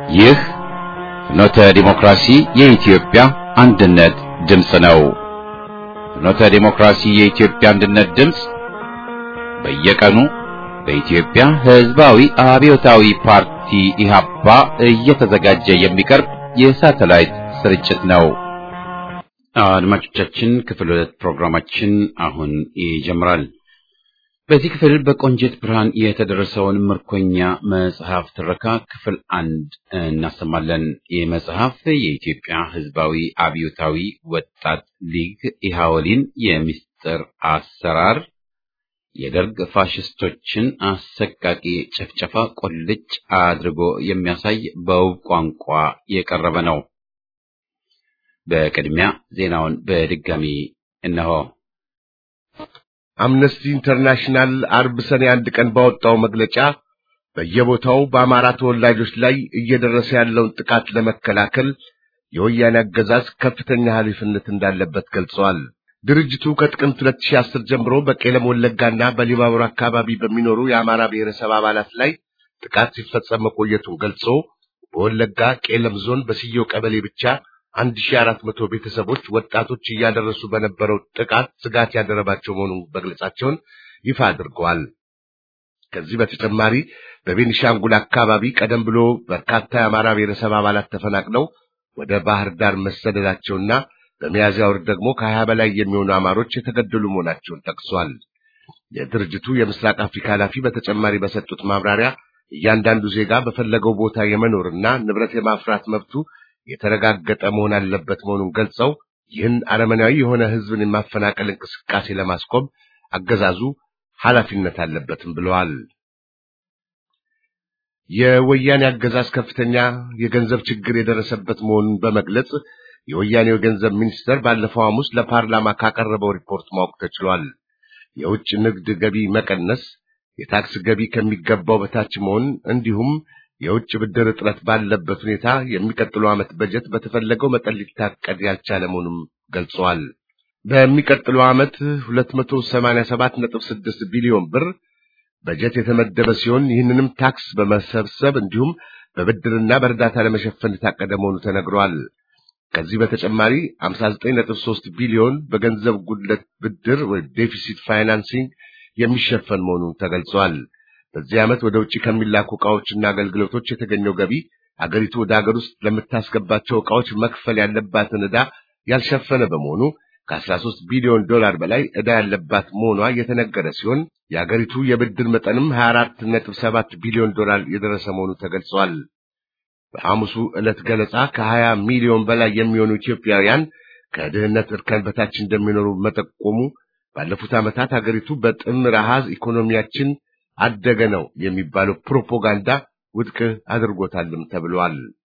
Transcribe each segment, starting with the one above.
ይህ ፍኖተ ዲሞክራሲ የኢትዮጵያ አንድነት ድምፅ ነው። ፍኖተ ዲሞክራሲ የኢትዮጵያ አንድነት ድምፅ በየቀኑ በኢትዮጵያ ሕዝባዊ አብዮታዊ ፓርቲ ኢህአፓ እየተዘጋጀ የሚቀርብ የሳተላይት ስርጭት ነው። አድማጮቻችን ክፍል ሁለት ፕሮግራማችን አሁን ይጀምራል። በዚህ ክፍል በቆንጅት ብርሃን የተደረሰውን ምርኮኛ መጽሐፍ ትረካ ክፍል አንድ እናሰማለን። ይህ መጽሐፍ የኢትዮጵያ ሕዝባዊ አብዮታዊ ወጣት ሊግ ኢሃወሊን የምስጢር አሰራር የደርግ ፋሽስቶችን አሰቃቂ ጭፍጨፋ ቁልጭ አድርጎ የሚያሳይ በውብ ቋንቋ የቀረበ ነው። በቅድሚያ ዜናውን በድጋሚ እነሆ። አምነስቲ ኢንተርናሽናል አርብ ሰኔ አንድ ቀን ባወጣው መግለጫ በየቦታው በአማራ ተወላጆች ላይ እየደረሰ ያለውን ጥቃት ለመከላከል የወያኔ አገዛዝ ከፍተኛ ኃላፊነት እንዳለበት ገልጸዋል። ድርጅቱ ከጥቅምት 2010 ጀምሮ በቄለም ወለጋና በሊባቡር አካባቢ በሚኖሩ የአማራ ብሔረሰብ አባላት ላይ ጥቃት ሲፈጸም መቆየቱን ገልጾ በወለጋ ቄለም ዞን በስየው ቀበሌ ብቻ 1400 ቤተሰቦች ወጣቶች እያደረሱ በነበረው ጥቃት ስጋት ያደረባቸው መሆኑን መግለጻቸውን ይፋ አድርገዋል። ከዚህ በተጨማሪ በቤኒሻንጉል አካባቢ ቀደም ብሎ በርካታ የአማራ ብሔረሰብ አባላት ተፈናቅለው ወደ ባህር ዳር መሰደዳቸውና በሚያዝያ ወር ደግሞ ከሀያ በላይ የሚሆኑ አማሮች የተገደሉ መሆናቸውን ጠቅሷል። የድርጅቱ የምስራቅ አፍሪካ ኃላፊ በተጨማሪ በሰጡት ማብራሪያ እያንዳንዱ ዜጋ በፈለገው ቦታ የመኖርና ንብረት የማፍራት መብቱ የተረጋገጠ መሆን አለበት መሆኑን ገልጸው ይህን አረመናዊ የሆነ ሕዝብን የማፈናቀል እንቅስቃሴ ለማስቆም አገዛዙ ኃላፊነት አለበትም ብለዋል። የወያኔ አገዛዝ ከፍተኛ የገንዘብ ችግር የደረሰበት መሆኑን በመግለጽ የወያኔው የገንዘብ ሚኒስተር ባለፈው ሐሙስ ለፓርላማ ካቀረበው ሪፖርት ማወቅ ተችሏል። የውጭ ንግድ ገቢ መቀነስ፣ የታክስ ገቢ ከሚገባው በታች መሆን እንዲሁም የውጭ ብድር እጥረት ባለበት ሁኔታ የሚቀጥለው ዓመት በጀት በተፈለገው መጠን ሊታቀድ ያልቻለ መሆኑን ገልጸዋል። በሚቀጥለው ዓመት 287.6 ቢሊዮን ብር በጀት የተመደበ ሲሆን ይህንንም ታክስ በመሰብሰብ እንዲሁም በብድርና በእርዳታ ለመሸፈን የታቀደ መሆኑ ተነግሯል። ከዚህ በተጨማሪ 59.3 ቢሊዮን በገንዘብ ጉድለት ብድር ወይ ዴፊሲት ፋይናንሲንግ የሚሸፈን መሆኑ ተገልጿል። በዚህ ዓመት ወደ ውጭ ከሚላኩ ዕቃዎችና አገልግሎቶች የተገኘው ገቢ አገሪቱ ወደ አገር ውስጥ ለምታስገባቸው ዕቃዎች መክፈል ያለባትን ዕዳ ያልሸፈነ በመሆኑ ከ13 ቢሊዮን ዶላር በላይ ዕዳ ያለባት መሆኗ የተነገረ ሲሆን የአገሪቱ የብድር መጠንም 24.7 ቢሊዮን ዶላር የደረሰ መሆኑ ተገልጿል። በሐሙሱ ዕለት ገለጻ ከ20 ሚሊዮን በላይ የሚሆኑ ኢትዮጵያውያን ከድህነት እርከን በታች እንደሚኖሩ መጠቆሙ ባለፉት ዓመታት አገሪቱ በጥምር አሃዝ ኢኮኖሚያችን አደገ ነው የሚባለው ፕሮፓጋንዳ ውድቅ አድርጎታልም ተብሏል።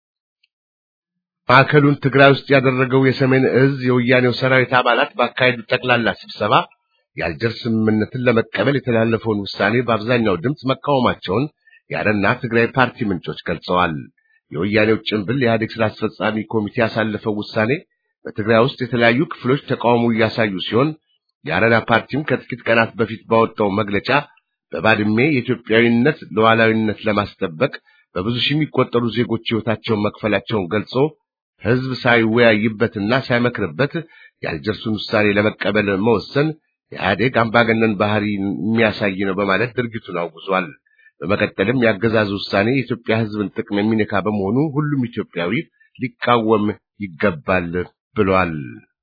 ማዕከሉን ትግራይ ውስጥ ያደረገው የሰሜን እዝ የወያኔው ሰራዊት አባላት ባካሄዱት ጠቅላላ ስብሰባ የአልጀርስ ስምምነትን ለመቀበል የተላለፈውን ውሳኔ በአብዛኛው ድምፅ መቃወማቸውን የአረና ትግራይ ፓርቲ ምንጮች ገልጸዋል። የወያኔው ጭንብል የኢህአዴግ ስራ አስፈጻሚ ኮሚቴ ያሳለፈው ውሳኔ በትግራይ ውስጥ የተለያዩ ክፍሎች ተቃውሞ እያሳዩ ሲሆን የአረና ፓርቲም ከጥቂት ቀናት በፊት ባወጣው መግለጫ በባድሜ የኢትዮጵያዊነት ሉዓላዊነት ለማስጠበቅ በብዙ ሺህ የሚቆጠሩ ዜጎች ሕይወታቸውን መክፈላቸውን ገልጾ ሕዝብ ሳይወያይበትና ሳይመክርበት የአልጀርሱን ውሳኔ ለመቀበል መወሰን የኢህአዴግ አምባገነን ባህሪ የሚያሳይ ነው በማለት ድርጊቱን አውግዟል። በመቀጠልም የአገዛዙ ውሳኔ የኢትዮጵያ ሕዝብን ጥቅም የሚነካ በመሆኑ ሁሉም ኢትዮጵያዊ ሊቃወም ይገባል ብሏል።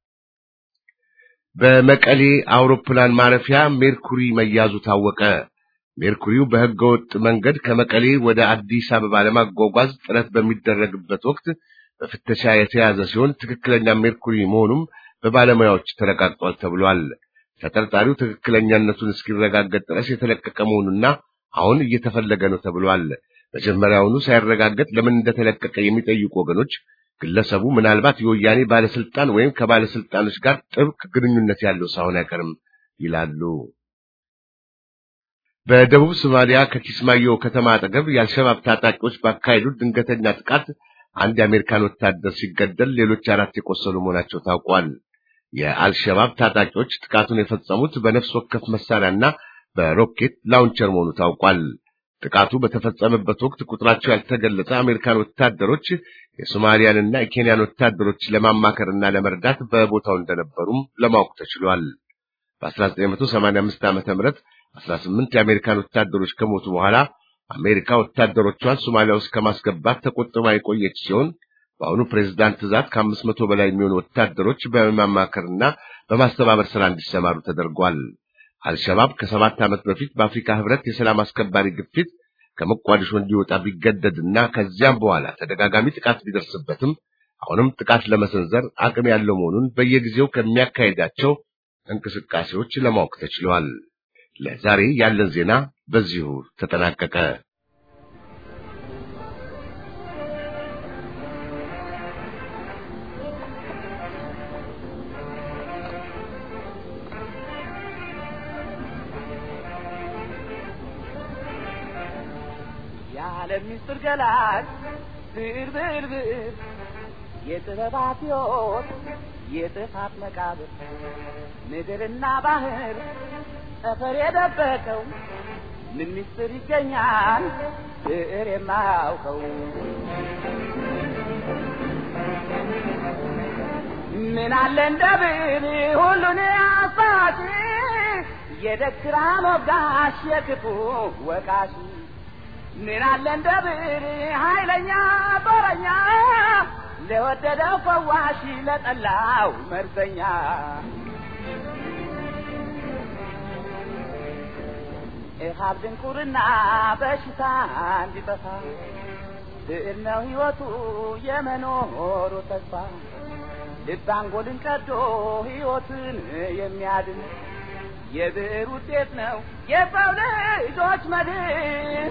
በመቀሌ አውሮፕላን ማረፊያ ሜርኩሪ መያዙ ታወቀ። ሜርኩሪው በሕገወጥ መንገድ ከመቀሌ ወደ አዲስ አበባ ለማጓጓዝ ጥረት በሚደረግበት ወቅት በፍተሻ የተያዘ ሲሆን ትክክለኛ ሜርኩሪ መሆኑም በባለሙያዎች ተረጋግጧል ተብሏል። ተጠርጣሪው ትክክለኛነቱን እስኪረጋገጥ ድረስ የተለቀቀ መሆኑና አሁን እየተፈለገ ነው ተብሏል። መጀመሪያውኑ ሳይረጋገጥ ለምን እንደተለቀቀ የሚጠይቁ ወገኖች ግለሰቡ ምናልባት የወያኔ ባለስልጣን ወይም ከባለስልጣኖች ጋር ጥብቅ ግንኙነት ያለው ሳይሆን አይቀርም ይላሉ። በደቡብ ሶማሊያ ከኪስማዮ ከተማ አጠገብ የአልሸባብ ታጣቂዎች ባካሄዱት ድንገተኛ ጥቃት አንድ የአሜሪካን ወታደር ሲገደል ሌሎች አራት የቆሰሉ መሆናቸው ታውቋል። የአልሸባብ ታጣቂዎች ጥቃቱን የፈጸሙት በነፍስ ወከፍ መሳሪያና በሮኬት ላውንቸር መሆኑ ታውቋል። ጥቃቱ በተፈጸመበት ወቅት ቁጥራቸው ያልተገለጸ አሜሪካን ወታደሮች የሶማሊያንና የኬንያን ወታደሮች ለማማከርና ለመርዳት በቦታው እንደነበሩም ለማወቅ ተችሏል። በ1985 ዓመተ ምህረት 18 የአሜሪካን ወታደሮች ከሞቱ በኋላ አሜሪካ ወታደሮቿን ሶማሊያ ውስጥ ከማስገባት ተቆጥባ የቆየች ሲሆን በአሁኑ ፕሬዝዳንት ትዕዛዝ ከአምስት መቶ በላይ የሚሆኑ ወታደሮች በማማከርና በማስተባበር ስራ እንዲሰማሩ ተደርጓል። አልሸባብ ከሰባት ዓመት በፊት በአፍሪካ ህብረት የሰላም አስከባሪ ግፊት ከሞቃዲሾ እንዲወጣ ቢገደድና ከዚያም በኋላ ተደጋጋሚ ጥቃት ቢደርስበትም አሁንም ጥቃት ለመሰንዘር አቅም ያለው መሆኑን በየጊዜው ከሚያካሄዳቸው እንቅስቃሴዎች ለማወቅ ተችሏል። ለዛሬ ያለን ዜና በዚሁ ተጠናቀቀ። የዓለም ምስጢር ገላጭ ብዕር ብዕር ብዕር የጥበባት ሕይወት የጥፋት መቃብር ምድርና ባህር ጠፈር የደበቀው ምን ምስጢር ይገኛል ብዕር የማያውቀው ምን አለ እንደ ብዕር ሁሉን አሳጪ የደግራ ሞጋሽ የክፉ ወቃሽ ምን አለ እንደ ብዕር ኃይለኛ ጦረኛ ለወደደው ፈዋሽ ለጠላው መርዘኛ ኢሃብ ድንቁርና በሽታ እንዲጠፋ ብዕር ነው ሕይወቱ የመኖሩ ተስፋ ልብ አንጎልን ቀዶ ሕይወትን የሚያድን የብዕር ውጤት ነው የሰው ልጆች መድን።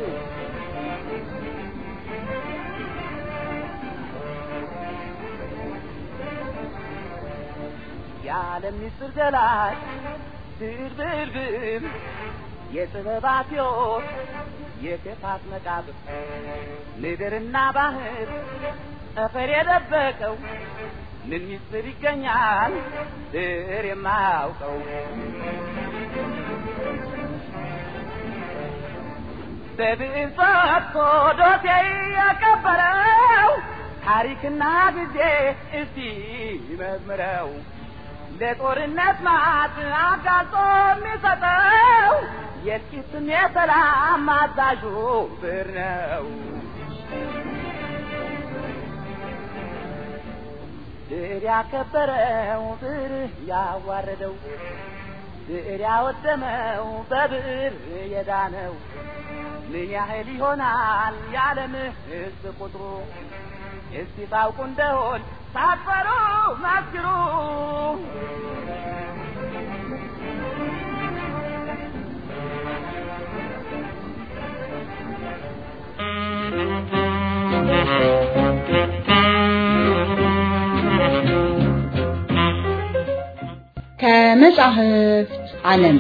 የዓለም ምስጢር ገላጭ ብዕር ብዕር ብዕር የጥበባት ሕይወት የክፋት መቃብር ምድርና ባህር ጠፈር የደበቀው ምን ምስጢር ይገኛል ብዕር የማያውቀው? በብዕር ጽፎ ዶሴ የቀበረው ታሪክና ጊዜ እስቲ መዝምረው ለጦርነት ማት አጋልጦ የሚሰጠው የጥቂትም የሰላም አዛዡ ብዕር ነው። ብዕር ያከበረው ብዕር ያዋረደው ብዕር ያወደመው በብዕር የዳነው ምን ያህል ይሆናል የዓለም ሕዝብ ቁጥሩ? እስቲ ታውቁ እንደሆን ሳትፈሩ መስክሩ። ከመጻሕፍት ዓለም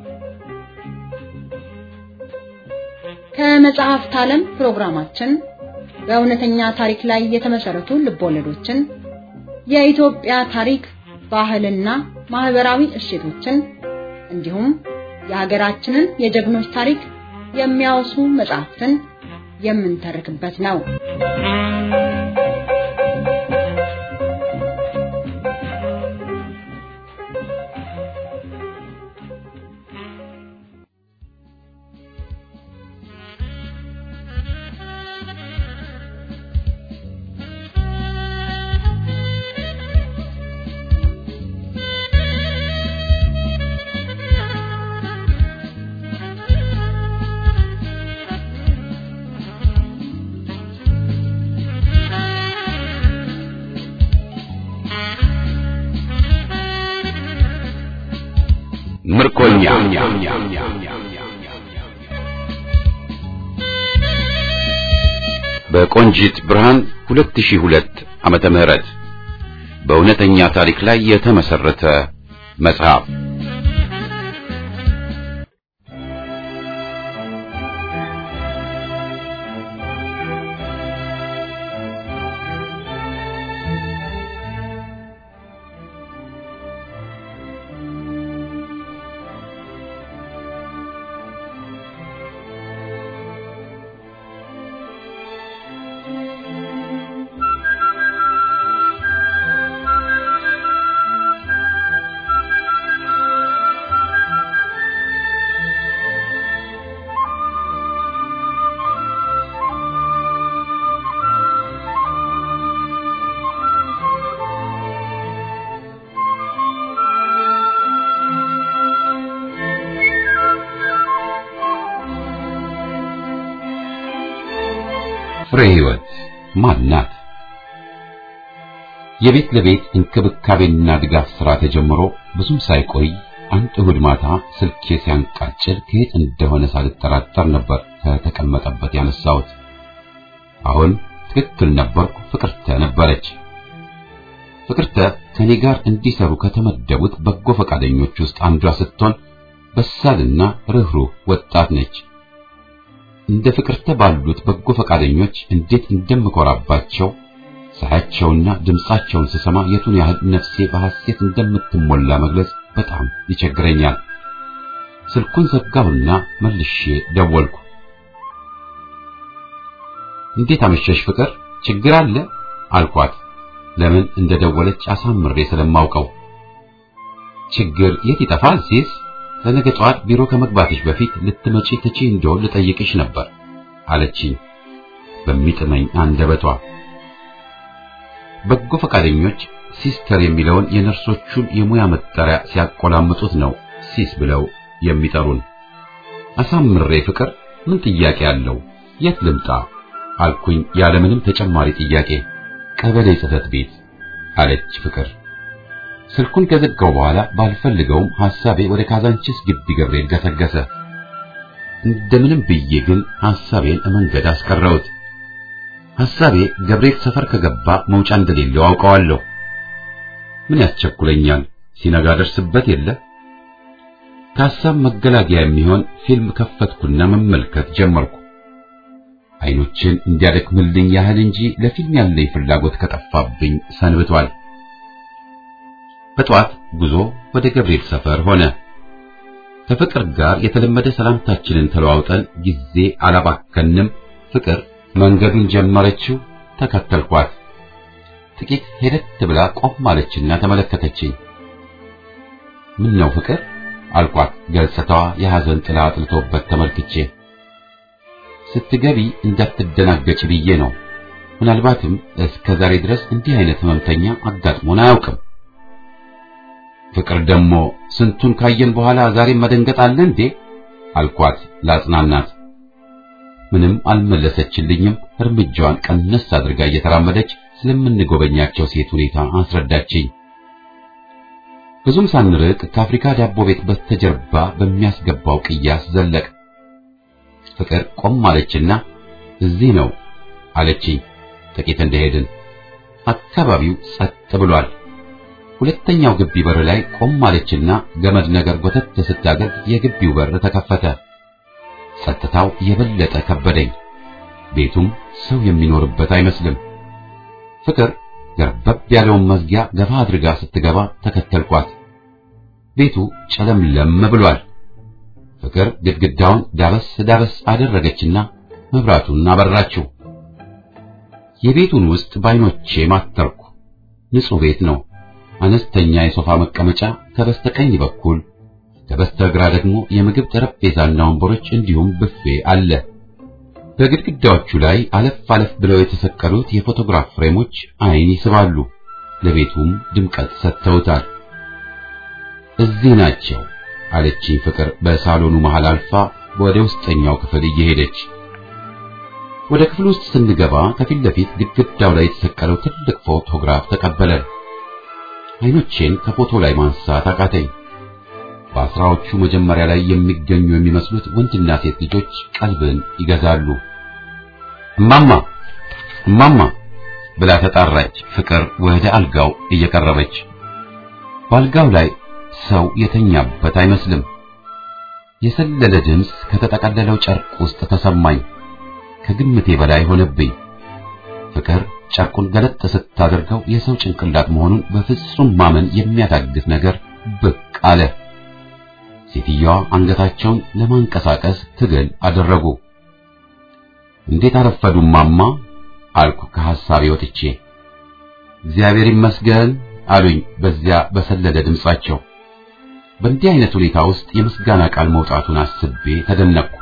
ከመጽሐፍት ዓለም ፕሮግራማችን በእውነተኛ ታሪክ ላይ የተመሰረቱ ልቦለዶችን፣ የኢትዮጵያ ታሪክ፣ ባህልና ማህበራዊ እሴቶችን እንዲሁም የሀገራችንን የጀግኖች ታሪክ የሚያወሱ መጽሐፍትን የምንተርክበት ነው። ምርኮኛ በቆንጂት ብርሃን 2002 ዓመተ ምህረት በእውነተኛ ታሪክ ላይ የተመሰረተ መጽሐፍ ፍሬ ሕይወት ማን ናት? የቤት ለቤት እንክብካቤና ድጋፍ ሥራ ተጀምሮ ብዙም ሳይቆይ አንድ እሑድ ማታ ስልኬ ሲያንቃጭል ከየት እንደሆነ ሳልጠራጠር ነበር ከተቀመጠበት ያነሳሁት። አሁን ትክክል ነበርኩ። ፍቅርተ ነበረች። ፍቅርተ ከኔ ጋር እንዲሰሩ ከተመደቡት በጎ ፈቃደኞች ውስጥ አንዷ ስትሆን በሳልና ርኅሩህ ወጣት ነች። እንደ ፍቅርተ ባሉት በጎ ፈቃደኞች እንዴት እንደምኮራባቸው ሳያቸውና ድምጻቸውን ስሰማ የቱን ያህል ነፍሴ በሐሴት እንደምትሞላ መግለጽ በጣም ይቸግረኛል። ስልኩን ዘጋሁና መልሼ ደወልኩ። እንዴት አመሸሽ ፍቅር፣ ችግር አለ አልኳት። ለምን እንደደወለች አሳምሬ ስለማውቀው ችግር የት ይጠፋል ሲስ ለነገ ጠዋት ቢሮ ከመግባትሽ በፊት ልትመጪ ትቺ እንደሆን ልጠይቅሽ ነበር አለችኝ በሚጥመኝ አንደበቷ። በጎ ፈቃደኞች ሲስተር የሚለውን የነርሶቹን የሙያ መጠሪያ ሲያቆላምጡት ነው ሲስ ብለው የሚጠሩን። አሳምሬ ፍቅር ምን ጥያቄ አለው? የት ልምጣ አልኩኝ ያለምንም ተጨማሪ ጥያቄ። ቀበሌ ጽሕፈት ቤት አለች ፍቅር። ስልኩን ከዘጋው በኋላ ባልፈልገውም ሐሳቤ ወደ ካዛንቺስ ግቢ ገብርኤል ገሰገሰ። እንደምንም ብዬ ግን ሐሳቤን መንገድ አስቀረውት። ሐሳቤ ገብርኤል ሰፈር ከገባ መውጫ እንደሌለው አውቀዋለሁ። ምን ያስቸኩለኛል? ሲነጋ ደርስበት የለ። ከሐሳብ መገላገያ የሚሆን ፊልም ከፈትኩና መመልከት ጀመርኩ። አይኖችን እንዲያደክምልኝ ያህል እንጂ ለፊልም ያለኝ ፍላጎት ከጠፋብኝ ሰንብቷል። በጠዋት ጉዞ ወደ ገብርኤል ሰፈር ሆነ። ከፍቅር ጋር የተለመደ ሰላምታችንን ተለዋውጠን ጊዜ አላባከንም። ፍቅር መንገዱን ጀመረችው፣ ተከተልኳት። ጥቂት ሄደት ብላ ቆም አለችና ተመለከተችኝ። ምን ነው ፍቅር አልኳት፣ ገጽታዋ የሐዘን ጥላ አጥልቶበት ተመልክቼ። ስትገቢ እንዳትደናገጭ ብዬ ነው። ምናልባትም እስከ ዛሬ ድረስ እንዲህ አይነት ህመምተኛ አጋጥሞን አያውቅም። ፍቅር ደግሞ ስንቱን ካየን በኋላ ዛሬም መደንገጥ አለ እንዴ አልኳት ላጽናናት። ምንም አልመለሰችልኝም። እርምጃዋን ቀነስ አድርጋ እየተራመደች ስለምንጎበኛቸው ሴት ሁኔታ አስረዳችኝ። ብዙም ሳንርቅ ከአፍሪካ ዳቦ ቤት በስተጀርባ በሚያስገባው ቅያስ ዘለቅ። ፍቅር ቆም አለችና እዚህ ነው አለችኝ። ጥቂት እንደሄድን አካባቢው ጸጥ ብሏል። ሁለተኛው ግቢ በር ላይ ቆም አለችና ገመድ ነገር ጎተት ስታደርግ የግቢው በር ተከፈተ። ጸጥታው የበለጠ ከበደኝ። ቤቱም ሰው የሚኖርበት አይመስልም። ፍቅር ገርበብ ያለውን መዝጊያ ገፋ አድርጋ ስትገባ ተከተልኳት። ቤቱ ጨለምለም ብሏል። ፍቅር ግድግዳውን ዳበስ ዳበስ አደረገችና መብራቱን አበራችው። የቤቱን ውስጥ ባይኖቼ ማተርኩ። ንጹህ ቤት ነው። አነስተኛ የሶፋ መቀመጫ ከበስተቀኝ በኩል ከበስተግራ ደግሞ የምግብ ጠረጴዛና ወንበሮች እንዲሁም ብፌ አለ። በግድግዳዎቹ ላይ አለፍ አለፍ ብለው የተሰቀሉት የፎቶግራፍ ፍሬሞች አይን ይስባሉ፣ ለቤቱም ድምቀት ሰጥተውታል። እዚህ ናቸው አለችኝ ፍቅር በሳሎኑ መሃል አልፋ ወደ ውስጠኛው ክፍል እየሄደች። ወደ ክፍል ውስጥ ስንገባ ከፊት ለፊት ግድግዳው ላይ የተሰቀለው ትልቅ ፎቶግራፍ ተቀበለን። አይኖቼን ከፎቶ ላይ ማንሳት አቃተኝ። በአስራዎቹ መጀመሪያ ላይ የሚገኙ የሚመስሉት ወንድና ሴት ልጆች ቀልብን ይገዛሉ። እማማ እማማ ብላ ተጣራች። ፍቅር ወደ አልጋው እየቀረበች በአልጋው ላይ ሰው የተኛበት አይመስልም። የሰለለ ድምፅ ከተጠቀለለው ጨርቅ ውስጥ ተሰማኝ። ከግምቴ በላይ ሆነብኝ። ፍቅር ጨርቁን ገለጥ ስታደርገው የሰው ጭንቅላት መሆኑን በፍጹም ማመን የሚያዳግት ነገር ብቅ አለ። ሴትዮዋ አንገታቸውን ለማንቀሳቀስ ትግል አደረጉ። እንዴት አረፈዱ ማማ አልኩ ከሐሳቤ ወጥቼ። እግዚአብሔር ይመስገን አሉኝ በዚያ በሰለለ ድምጻቸው። በእንዲህ አይነት ሁኔታ ውስጥ የምስጋና ቃል መውጣቱን አስቤ ተደነቅኩ።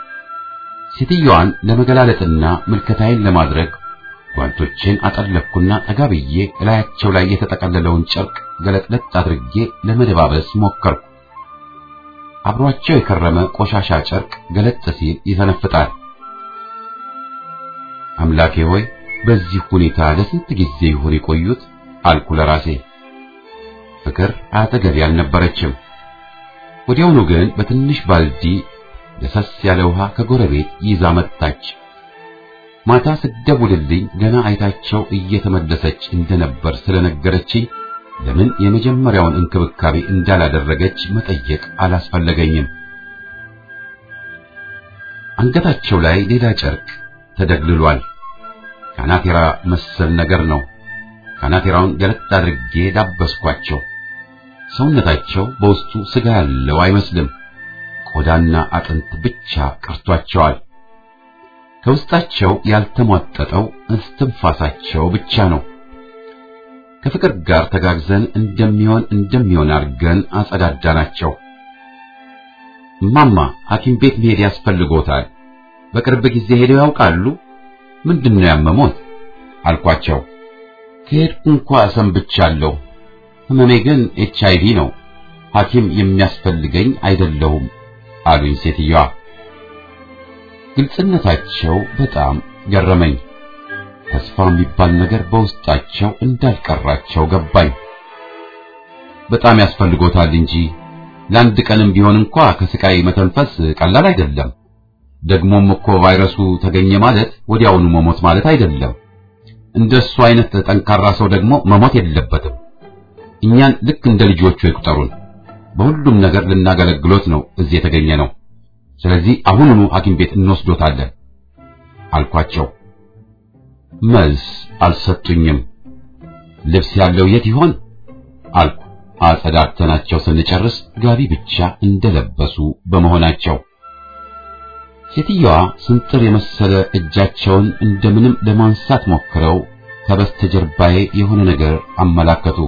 ሴትዮዋን ለመገላለጥና ምልከታዬን ለማድረግ ጓንቶቼን አጠለቅኩና ጠጋ ብዬ እላያቸው ላይ የተጠቀለለውን ጨርቅ ገለጥለጥ አድርጌ ለመደባበስ ሞከርኩ። አብሯቸው የከረመ ቆሻሻ ጨርቅ ገለጥ ሲል ይሰነፍጣል። አምላኬ ሆይ በዚህ ሁኔታ ለስንት ጊዜ ይሆን የቆዩት አልኩ ለራሴ። ፍቅር አጠገቤ አልነበረችም። ወዲያውኑ ግን በትንሽ ባልዲ ለሰስ ያለ ውሃ ከጎረቤት ይዛ መጣች። ማታ ስደውልልኝ ገና አይታቸው እየተመለሰች እንደነበር ስለነገረችኝ ለምን የመጀመሪያውን እንክብካቤ እንዳላደረገች መጠየቅ አላስፈለገኝም። አንገታቸው ላይ ሌላ ጨርቅ ተደግልሏል። ካናቴራ መሰል ነገር ነው። ካናቴራውን ገለጥ አድርጌ ዳበስኳቸው። ሰውነታቸው በውስጡ ስጋ ያለው አይመስልም። ቆዳና አጥንት ብቻ ቀርቷቸዋል። ከውስጣቸው ያልተሟጠጠው እስትንፋሳቸው ብቻ ነው። ከፍቅር ጋር ተጋግዘን እንደሚሆን እንደሚሆን አድርገን አጸዳዳናቸው። እማማ ሐኪም ቤት መሄድ ያስፈልጎታል። በቅርብ ጊዜ ሄደው ያውቃሉ? ምንድነው ያመሞት? አልኳቸው። ከሄድኩ እንኳ ሰንብቻለሁ። ህመሜ ግን ኤች አይቪ ነው። ሐኪም የሚያስፈልገኝ አይደለሁም አሉኝ ሴትዮዋ። ግልጽነታቸው በጣም ገረመኝ። ተስፋ የሚባል ነገር በውስጣቸው እንዳልቀራቸው ገባኝ። በጣም ያስፈልጎታል እንጂ ለአንድ ቀንም ቢሆን እንኳ ከስቃይ መተንፈስ ቀላል አይደለም። ደግሞም እኮ ቫይረሱ ተገኘ ማለት ወዲያውኑ መሞት ማለት አይደለም። እንደሱ አይነት ጠንካራ ሰው ደግሞ መሞት የለበትም። እኛን ልክ እንደ ልጆቹ ይቁጠሩን። በሁሉም ነገር ልናገለግሎት ነው እዚህ የተገኘ ነው። ስለዚህ አሁኑኑ ሐኪም ቤት እንወስዶታለን አልኳቸው። መልስ አልሰጡኝም። ልብስ ያለው የት ይሆን አልኩ። አጸዳድተናቸው ስንጨርስ ጋቢ ብቻ እንደለበሱ በመሆናቸው ሴትዮዋ ስንጥር የመሰለ እጃቸውን እንደምንም ለማንሳት ሞክረው ከበስተጀርባዬ የሆነ ነገር አመላከቱ።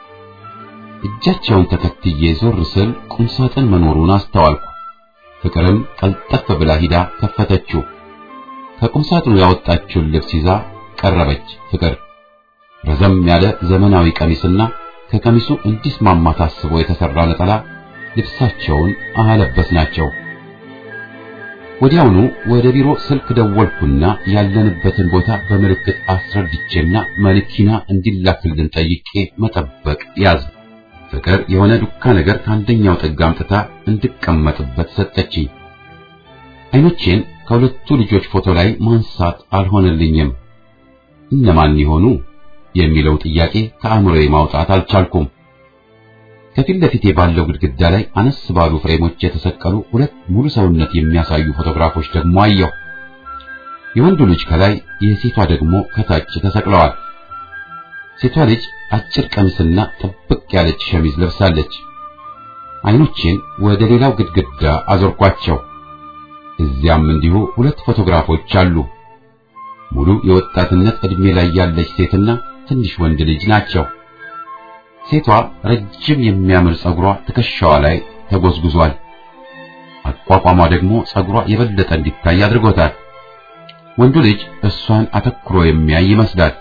እጃቸውን ተከትዬ ዞር ስል ቁምሳጥን መኖሩን አስተዋልኩ። ፍቅርም ቀልጠፍ ብላ ሂዳ ከፈተችው። ከቁምሳጥኑ ያወጣችውን ልብስ ይዛ ቀረበች። ፍቅር ረዘም ያለ ዘመናዊ ቀሚስና ከቀሚሱ እንዲስማማ ታስቦ የተሰራ ነጠላ ልብሳቸውን አለበስናቸው። ወዲያውኑ ወደ ቢሮ ስልክ ደወልኩና ያለንበትን ቦታ በምልክት አስረድቼና መኪና እንዲላክልን ጠይቄ መጠበቅ ያዝ። ፍቅር የሆነ ዱካ ነገር ከአንደኛው ጥግ አምጥታ እንድቀመጥበት ሰጠችኝ። አይኖቼን ከሁለቱ ልጆች ፎቶ ላይ ማንሳት አልሆነልኝም። እነማን ይሆኑ የሚለው ጥያቄ ከአእምሮዬ ማውጣት አልቻልኩም። ከፊት ለፊቴ ባለው ግድግዳ ላይ አነስ ባሉ ፍሬሞች የተሰቀሉ ሁለት ሙሉ ሰውነት የሚያሳዩ ፎቶግራፎች ደግሞ አየሁ። የወንዱ ልጅ ከላይ፣ የሴቷ ደግሞ ከታች ተሰቅለዋል። ሴቷ ልጅ አጭር ቀሚስና ጥብቅ ያለች ሸሚዝ ለብሳለች። አይኖቼን ወደ ሌላው ግድግዳ አዞርኳቸው። እዚያም እንዲሁ ሁለት ፎቶግራፎች አሉ። ሙሉ የወጣትነት ዕድሜ ላይ ያለች ሴትና ትንሽ ወንድ ልጅ ናቸው። ሴቷ ረጅም የሚያምር ጸጉሯ ትከሻዋ ላይ ተጎዝጉዟል። አቋቋሟ ደግሞ ጸጉሯ የበለጠ እንዲታይ አድርጎታል። ወንዱ ልጅ እሷን አተኩሮ የሚያይ ይመስላል።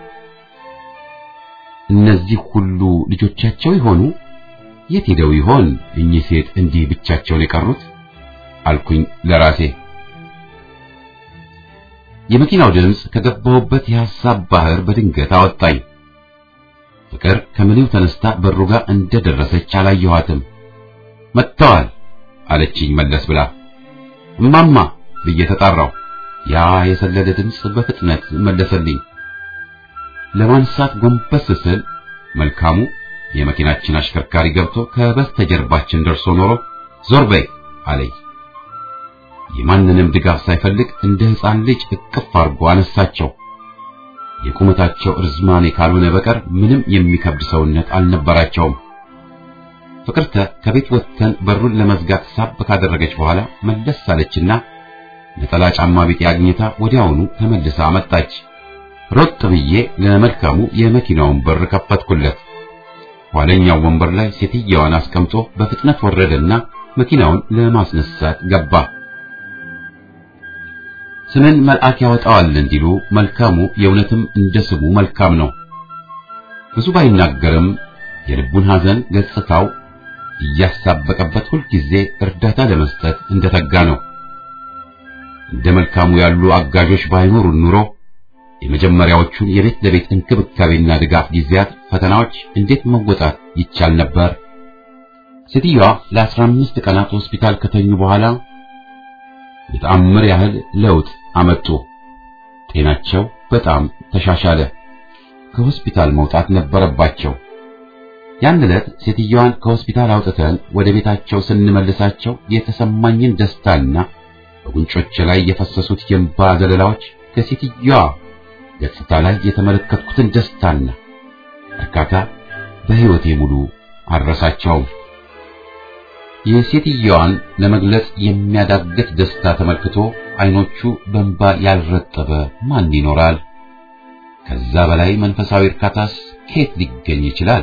እነዚህ ሁሉ ልጆቻቸው ይሆኑ? የት ሄደው ይሆን እኚህ ሴት እንዲህ ብቻቸውን የቀሩት? አልኩኝ ለራሴ። የመኪናው ድምፅ ከገባሁበት የሐሳብ ባህር በድንገት አወጣኝ። ፍቅር ከምኔው ተነስታ በሩ ጋር እንደደረሰች አላየኋትም። መጥተዋል አለችኝ መለስ ብላ። እማማ ብዬ ተጣራሁ። ያ የሰለለ ድምፅ በፍጥነት መለሰልኝ። ለማንሳት ጎንበስ ስል መልካሙ የመኪናችን አሽከርካሪ ገብቶ ከበስተጀርባችን ደርሶ ኖሮ ዞር በይ አለኝ። የማንንም ድጋፍ ሳይፈልግ እንደ ሕፃን ልጅ እቅፍ አድርጎ አነሳቸው። የቁመታቸው እርዝማኔ ካልሆነ በቀር ምንም የሚከብድ ሰውነት አልነበራቸውም። ፍቅርተ ከቤት ወጥተን በሩን ለመዝጋት ሳብ ካደረገች በኋላ መለስ አለችና ነጠላ ጫማ ቢጤ አግኝታ ወዲያውኑ ተመልሳ መጣች። ሮጥ ብዬ ለመልካሙ የመኪናውን በር ከፈትኩለት። ኋለኛው ወንበር ላይ ሴትየዋን አስቀምጦ በፍጥነት ወረደና መኪናውን ለማስነሳት ገባ። ስምን መልአክ ያወጣዋል እንዲሉ መልካሙ የእውነትም እንደ ስሙ መልካም ነው። ብዙ ባይናገርም የልቡን ሐዘን ገጽታው እያሳበቀበት ሁልጊዜ እርዳታ ለመስጠት እንደተጋ ነው። እንደ መልካሙ ያሉ አጋዦች ባይኖሩን ኑሮ የመጀመሪያዎቹን የቤት ለቤት እንክብካቤና ድጋፍ ጊዜያት ፈተናዎች እንዴት መወጣት ይቻል ነበር? ሴትዮዋ ለአስራ አምስት ቀናት ሆስፒታል ከተኙ በኋላ የተአምር ያህል ለውጥ አመጡ። ጤናቸው በጣም ተሻሻለ። ከሆስፒታል መውጣት ነበረባቸው። ያን ዕለት ሴትዮዋን ከሆስፒታል አውጥተን ወደ ቤታቸው ስንመልሳቸው የተሰማኝን ደስታና በጉንጮቼ ላይ የፈሰሱት የእንባ ዘለላዎች ከሴትዮዋ ገጽታ ላይ የተመለከትኩትን ደስታና እርካታ በሕይወቴ ሙሉ አልረሳቸውም። የሴትዮዋን ለመግለጽ የሚያዳግት ደስታ ተመልክቶ አይኖቹ በእንባ ያልረጠበ ማን ይኖራል? ከዛ በላይ መንፈሳዊ እርካታስ ከየት ሊገኝ ይችላል?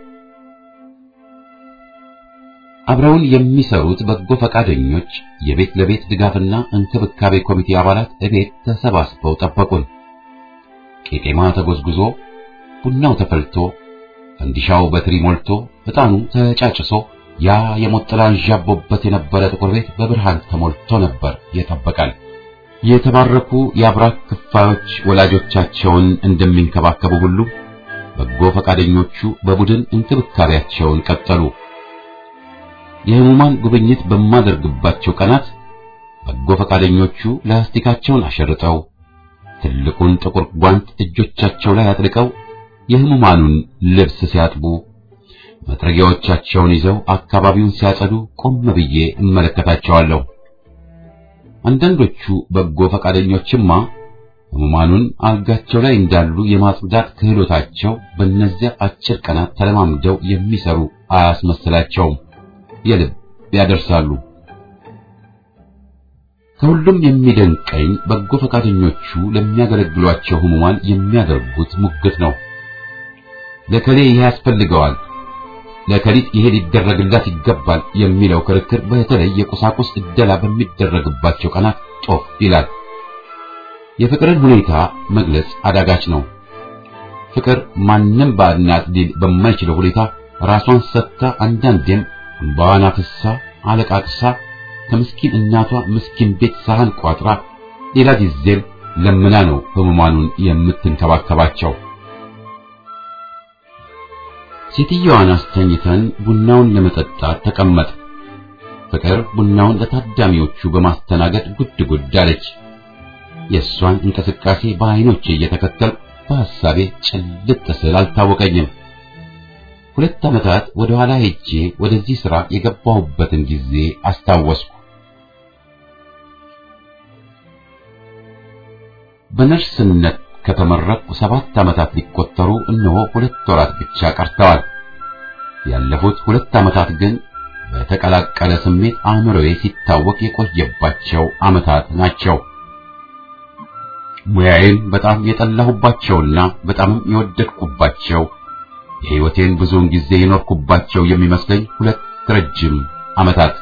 አብረውን የሚሰሩት በጎ ፈቃደኞች የቤት ለቤት ድጋፍና እንክብካቤ ኮሚቴ አባላት እቤት ተሰባስበው ጠበቁን። ቄጤማ ተጎዝጉዞ፣ ቡናው ተፈልቶ፣ ፈንዲሻው በትሪ ሞልቶ፣ ዕጣኑ ተጫጭሶ ያ የሞት ጥላ አንዣቦበት የነበረ ጥቁር ቤት በብርሃን ተሞልቶ ነበር የጠበቀን። የተባረኩ የአብራክ ክፋዮች ወላጆቻቸውን እንደሚንከባከቡ ሁሉ በጎ ፈቃደኞቹ በቡድን እንክብካቤያቸውን ቀጠሉ። የህሙማን ጉብኝት በማደርግባቸው ቀናት በጎ ፈቃደኞቹ ላስቲካቸውን አሸርጠው ትልቁን ጥቁር ጓንት እጆቻቸው ላይ አጥልቀው የህሙማኑን ልብስ ሲያጥቡ መጥረጊያዎቻቸውን ይዘው አካባቢውን ሲያጸዱ ቆም ብዬ እመለከታቸዋለሁ። አንዳንዶቹ በጎ ፈቃደኞችማ ህሙማኑን አልጋቸው ላይ እንዳሉ የማጽዳት ክህሎታቸው በእነዚያ አጭር ቀናት ተለማምደው የሚሰሩ አያስመስላቸውም። የልብ ያደርሳሉ። ከሁሉም የሚደንቀኝ በጎ ፈቃደኞቹ ለሚያገለግሏቸው ህሙማን የሚያደርጉት ሙግት ነው። ለከሌ ይሄ ያስፈልገዋል፣ ለከሊት ይሄ ሊደረግላት ይገባል የሚለው ክርክር በተለይ የቁሳቁስ እደላ በሚደረግባቸው ቀናት ጦፍ ይላል። የፍቅርን ሁኔታ መግለጽ አዳጋች ነው። ፍቅር ማንም ባዕድናት ሊል በማይችለው ሁኔታ ራሷን ሰጥታ አንዳንዴም እንባዋን አፍሳ አለቃቅሳ ከምስኪን እናቷ ምስኪን ቤት ሳህን ቋጥራ ሌላ ጊዜም ለምና ነው ህሙማኑን የምትንከባከባቸው። ሴትዮዋን አስተኝተን ቡናውን ለመጠጣት ተቀመጥ። ፍቅር ቡናውን ለታዳሚዎቹ በማስተናገድ ጉድ ጉድ አለች። የእሷን እንቅስቃሴ በዓይኖቼ እየተከተል በሐሳቤ ጭልጥ ስል አልታወቀኝም። ሁለት ዓመታት ወደ ኋላ ሄጄ ወደዚህ ሥራ የገባሁበትን ጊዜ አስታወስኩ። በነርስነት ከተመረቅኩ ሰባት ዓመታት ሊቆጠሩ እነሆ ሁለት ወራት ብቻ ቀርተዋል። ያለፉት ሁለት ዓመታት ግን በተቀላቀለ ስሜት አእምሮዬ ሲታወቅ የቆየባቸው ዓመታት ናቸው። ሙያዬን በጣም የጠላሁባቸውና በጣምም የወደድኩባቸው የሕይወቴን ብዙውን ጊዜ የኖርኩባቸው የሚመስለኝ ሁለት ረጅም ዓመታት።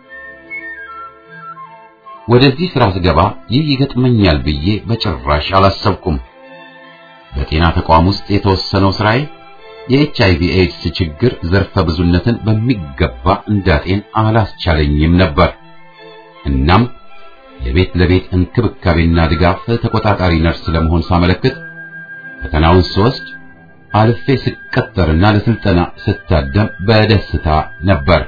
ወደዚህ ሥራ ስገባ ይህ ይገጥመኛል ብዬ በጭራሽ አላሰብኩም። በጤና ተቋም ውስጥ የተወሰነው ሥራዬ የኤች አይቪ ኤድስ ችግር ዘርፈ ብዙነትን በሚገባ እንዳጤን አላስቻለኝም ነበር። እናም የቤት ለቤት እንክብካቤና ድጋፍ ተቆጣጣሪ ነርስ ለመሆን ሳመለክት ፈተናውን ስወስድ አልፌ ስቀጠርና ለስልጠና ስታደም በደስታ ነበር።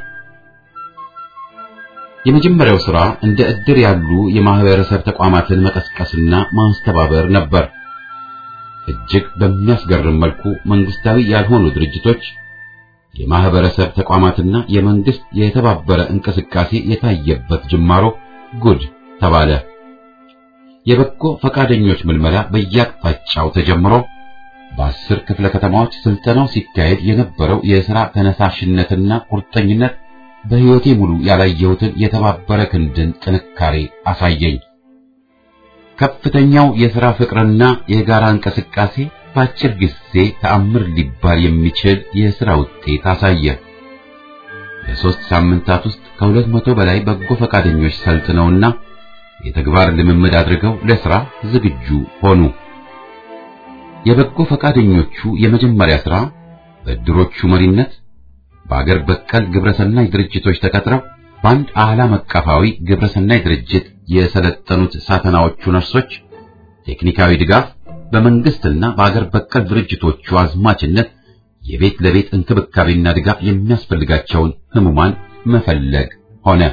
የመጀመሪያው ሥራ እንደ ዕድር ያሉ የማህበረሰብ ተቋማትን መቀስቀስና ማስተባበር ነበር። እጅግ በሚያስገርም መልኩ መንግስታዊ ያልሆኑ ድርጅቶች፣ የማህበረሰብ ተቋማትና የመንግስት የተባበረ እንቅስቃሴ የታየበት ጅማሮ ጉድ ተባለ። የበጎ ፈቃደኞች ምልመላ በየአቅጣጫው ተጀምሮ በአስር ክፍለ ከተማዎች ስልጠናው ሲካሄድ የነበረው የሥራ ተነሳሽነትና ቁርጠኝነት በሕይወቴ ሙሉ ያላየሁትን የተባበረ ክንድን ጥንካሬ አሳየኝ። ከፍተኛው የሥራ ፍቅርና የጋራ እንቅስቃሴ በአጭር ጊዜ ተአምር ሊባል የሚችል የሥራ ውጤት አሳየ። በሦስት ሳምንታት ውስጥ ከሁለት መቶ በላይ በጎ ፈቃደኞች ሰልጥነውና የተግባር ልምምድ አድርገው ለሥራ ዝግጁ ሆኑ። የበጎ ፈቃደኞቹ የመጀመሪያ ሥራ በእድሮቹ መሪነት በአገር በቀል ግብረሰናይ ድርጅቶች ተቀጥረው በአንድ ዓለም አቀፋዊ ግብረሰናይ ድርጅት የሰለጠኑት ሳተናዎቹ ነርሶች ቴክኒካዊ ድጋፍ በመንግስትና በአገር በቀል ድርጅቶቹ አዝማችነት የቤት ለቤት እንክብካቤና ድጋፍ የሚያስፈልጋቸውን ህሙማን መፈለግ ሆነ።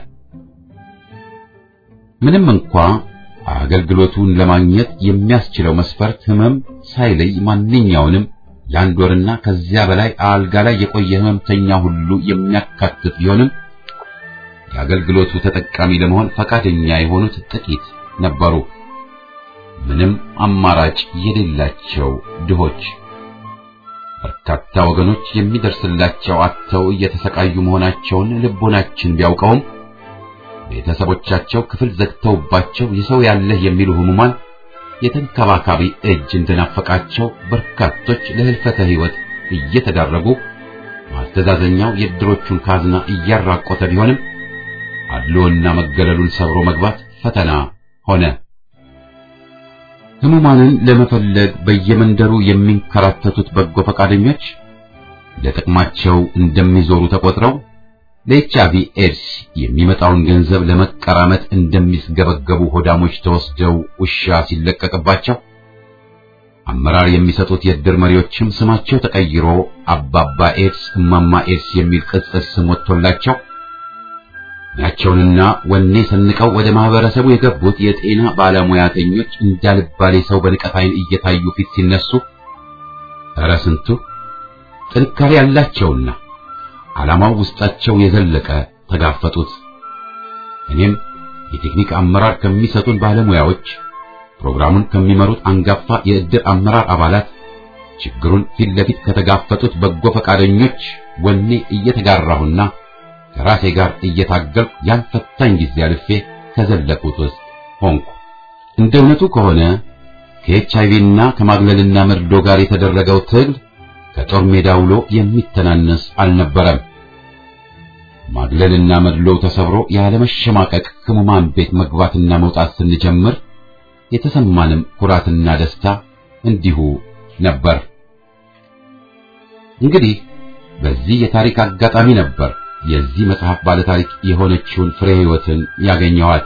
ምንም እንኳ አገልግሎቱን ለማግኘት የሚያስችለው መስፈርት ህመም ሳይለይ ማንኛውንም ለአንድ ወርና ከዚያ በላይ አልጋ ላይ የቆየ ህመምተኛ ሁሉ የሚያካትት ቢሆንም የአገልግሎቱ ተጠቃሚ ለመሆን ፈቃደኛ የሆኑት ጥቂት ነበሩ። ምንም አማራጭ የሌላቸው ድሆች። በርካታ ወገኖች የሚደርስላቸው አጥተው እየተሰቃዩ መሆናቸውን ልቦናችን ቢያውቀውም ቤተሰቦቻቸው ክፍል ዘግተውባቸው የሰው ያለህ የሚሉ ህሙማን የተንከባካቢ እጅ እንደናፈቃቸው በርካቶች ለህልፈተ ህይወት እየተዳረጉ ማስተዛዘኛው የድሮቹን ካዝና እያራቆተ ቢሆንም አድሎና መገለሉን ሰብሮ መግባት ፈተና ሆነ። ህሙማንን ለመፈለግ በየመንደሩ የሚንከራተቱት በጎ ፈቃደኞች ለጥቅማቸው እንደሚዞሩ ተቆጥረው ለኤችአይቪ ኤድስ የሚመጣውን ገንዘብ ለመቀራመት እንደሚስገበገቡ ሆዳሞች ተወስደው ውሻ ሲለቀቅባቸው አመራር የሚሰጡት የእድር መሪዎችም ስማቸው ተቀይሮ አባባ ኤድስ፣ እማማ ኤድስ የሚል ቅጽል ስም ወጥቶላቸው ናቸውንና ወኔ ሰንቀው ወደ ማህበረሰቡ የገቡት የጤና ባለሙያተኞች እንዳልባሌ ሰው በንቀት ዓይን እየታዩ ፊት ሲነሱ ኧረ ስንቱ ጥንካሬ ያላቸውና ዓላማው ውስጣቸው የዘለቀ ተጋፈጡት። እኔም የቴክኒክ አመራር ከሚሰጡን ባለሙያዎች፣ ፕሮግራሙን ከሚመሩት አንጋፋ የእድር አመራር አባላት፣ ችግሩን ፊት ለፊት ከተጋፈጡት በጎ ፈቃደኞች ወኔ እየተጋራሁና ከራሴ ጋር እየታገልኩ ያን ፈታኝ ጊዜ አልፌ ከዘለቁት ውስጥ ሆንኩ። እንደ እውነቱ ከሆነ ከኤችአይቪና ከማግለልና መርዶ ጋር የተደረገው ትግል ከጦር ሜዳ ውሎ የሚተናነስ አልነበረም። ማግለልና መድሎው ተሰብሮ ያለመሸማቀቅ ህሙማን ቤት መግባትና መውጣት ስንጀምር የተሰማንም ኩራትና ደስታ እንዲሁ ነበር። እንግዲህ በዚህ የታሪክ አጋጣሚ ነበር የዚህ መጽሐፍ ባለታሪክ የሆነችውን ፍሬ ህይወትን ያገኘኋት።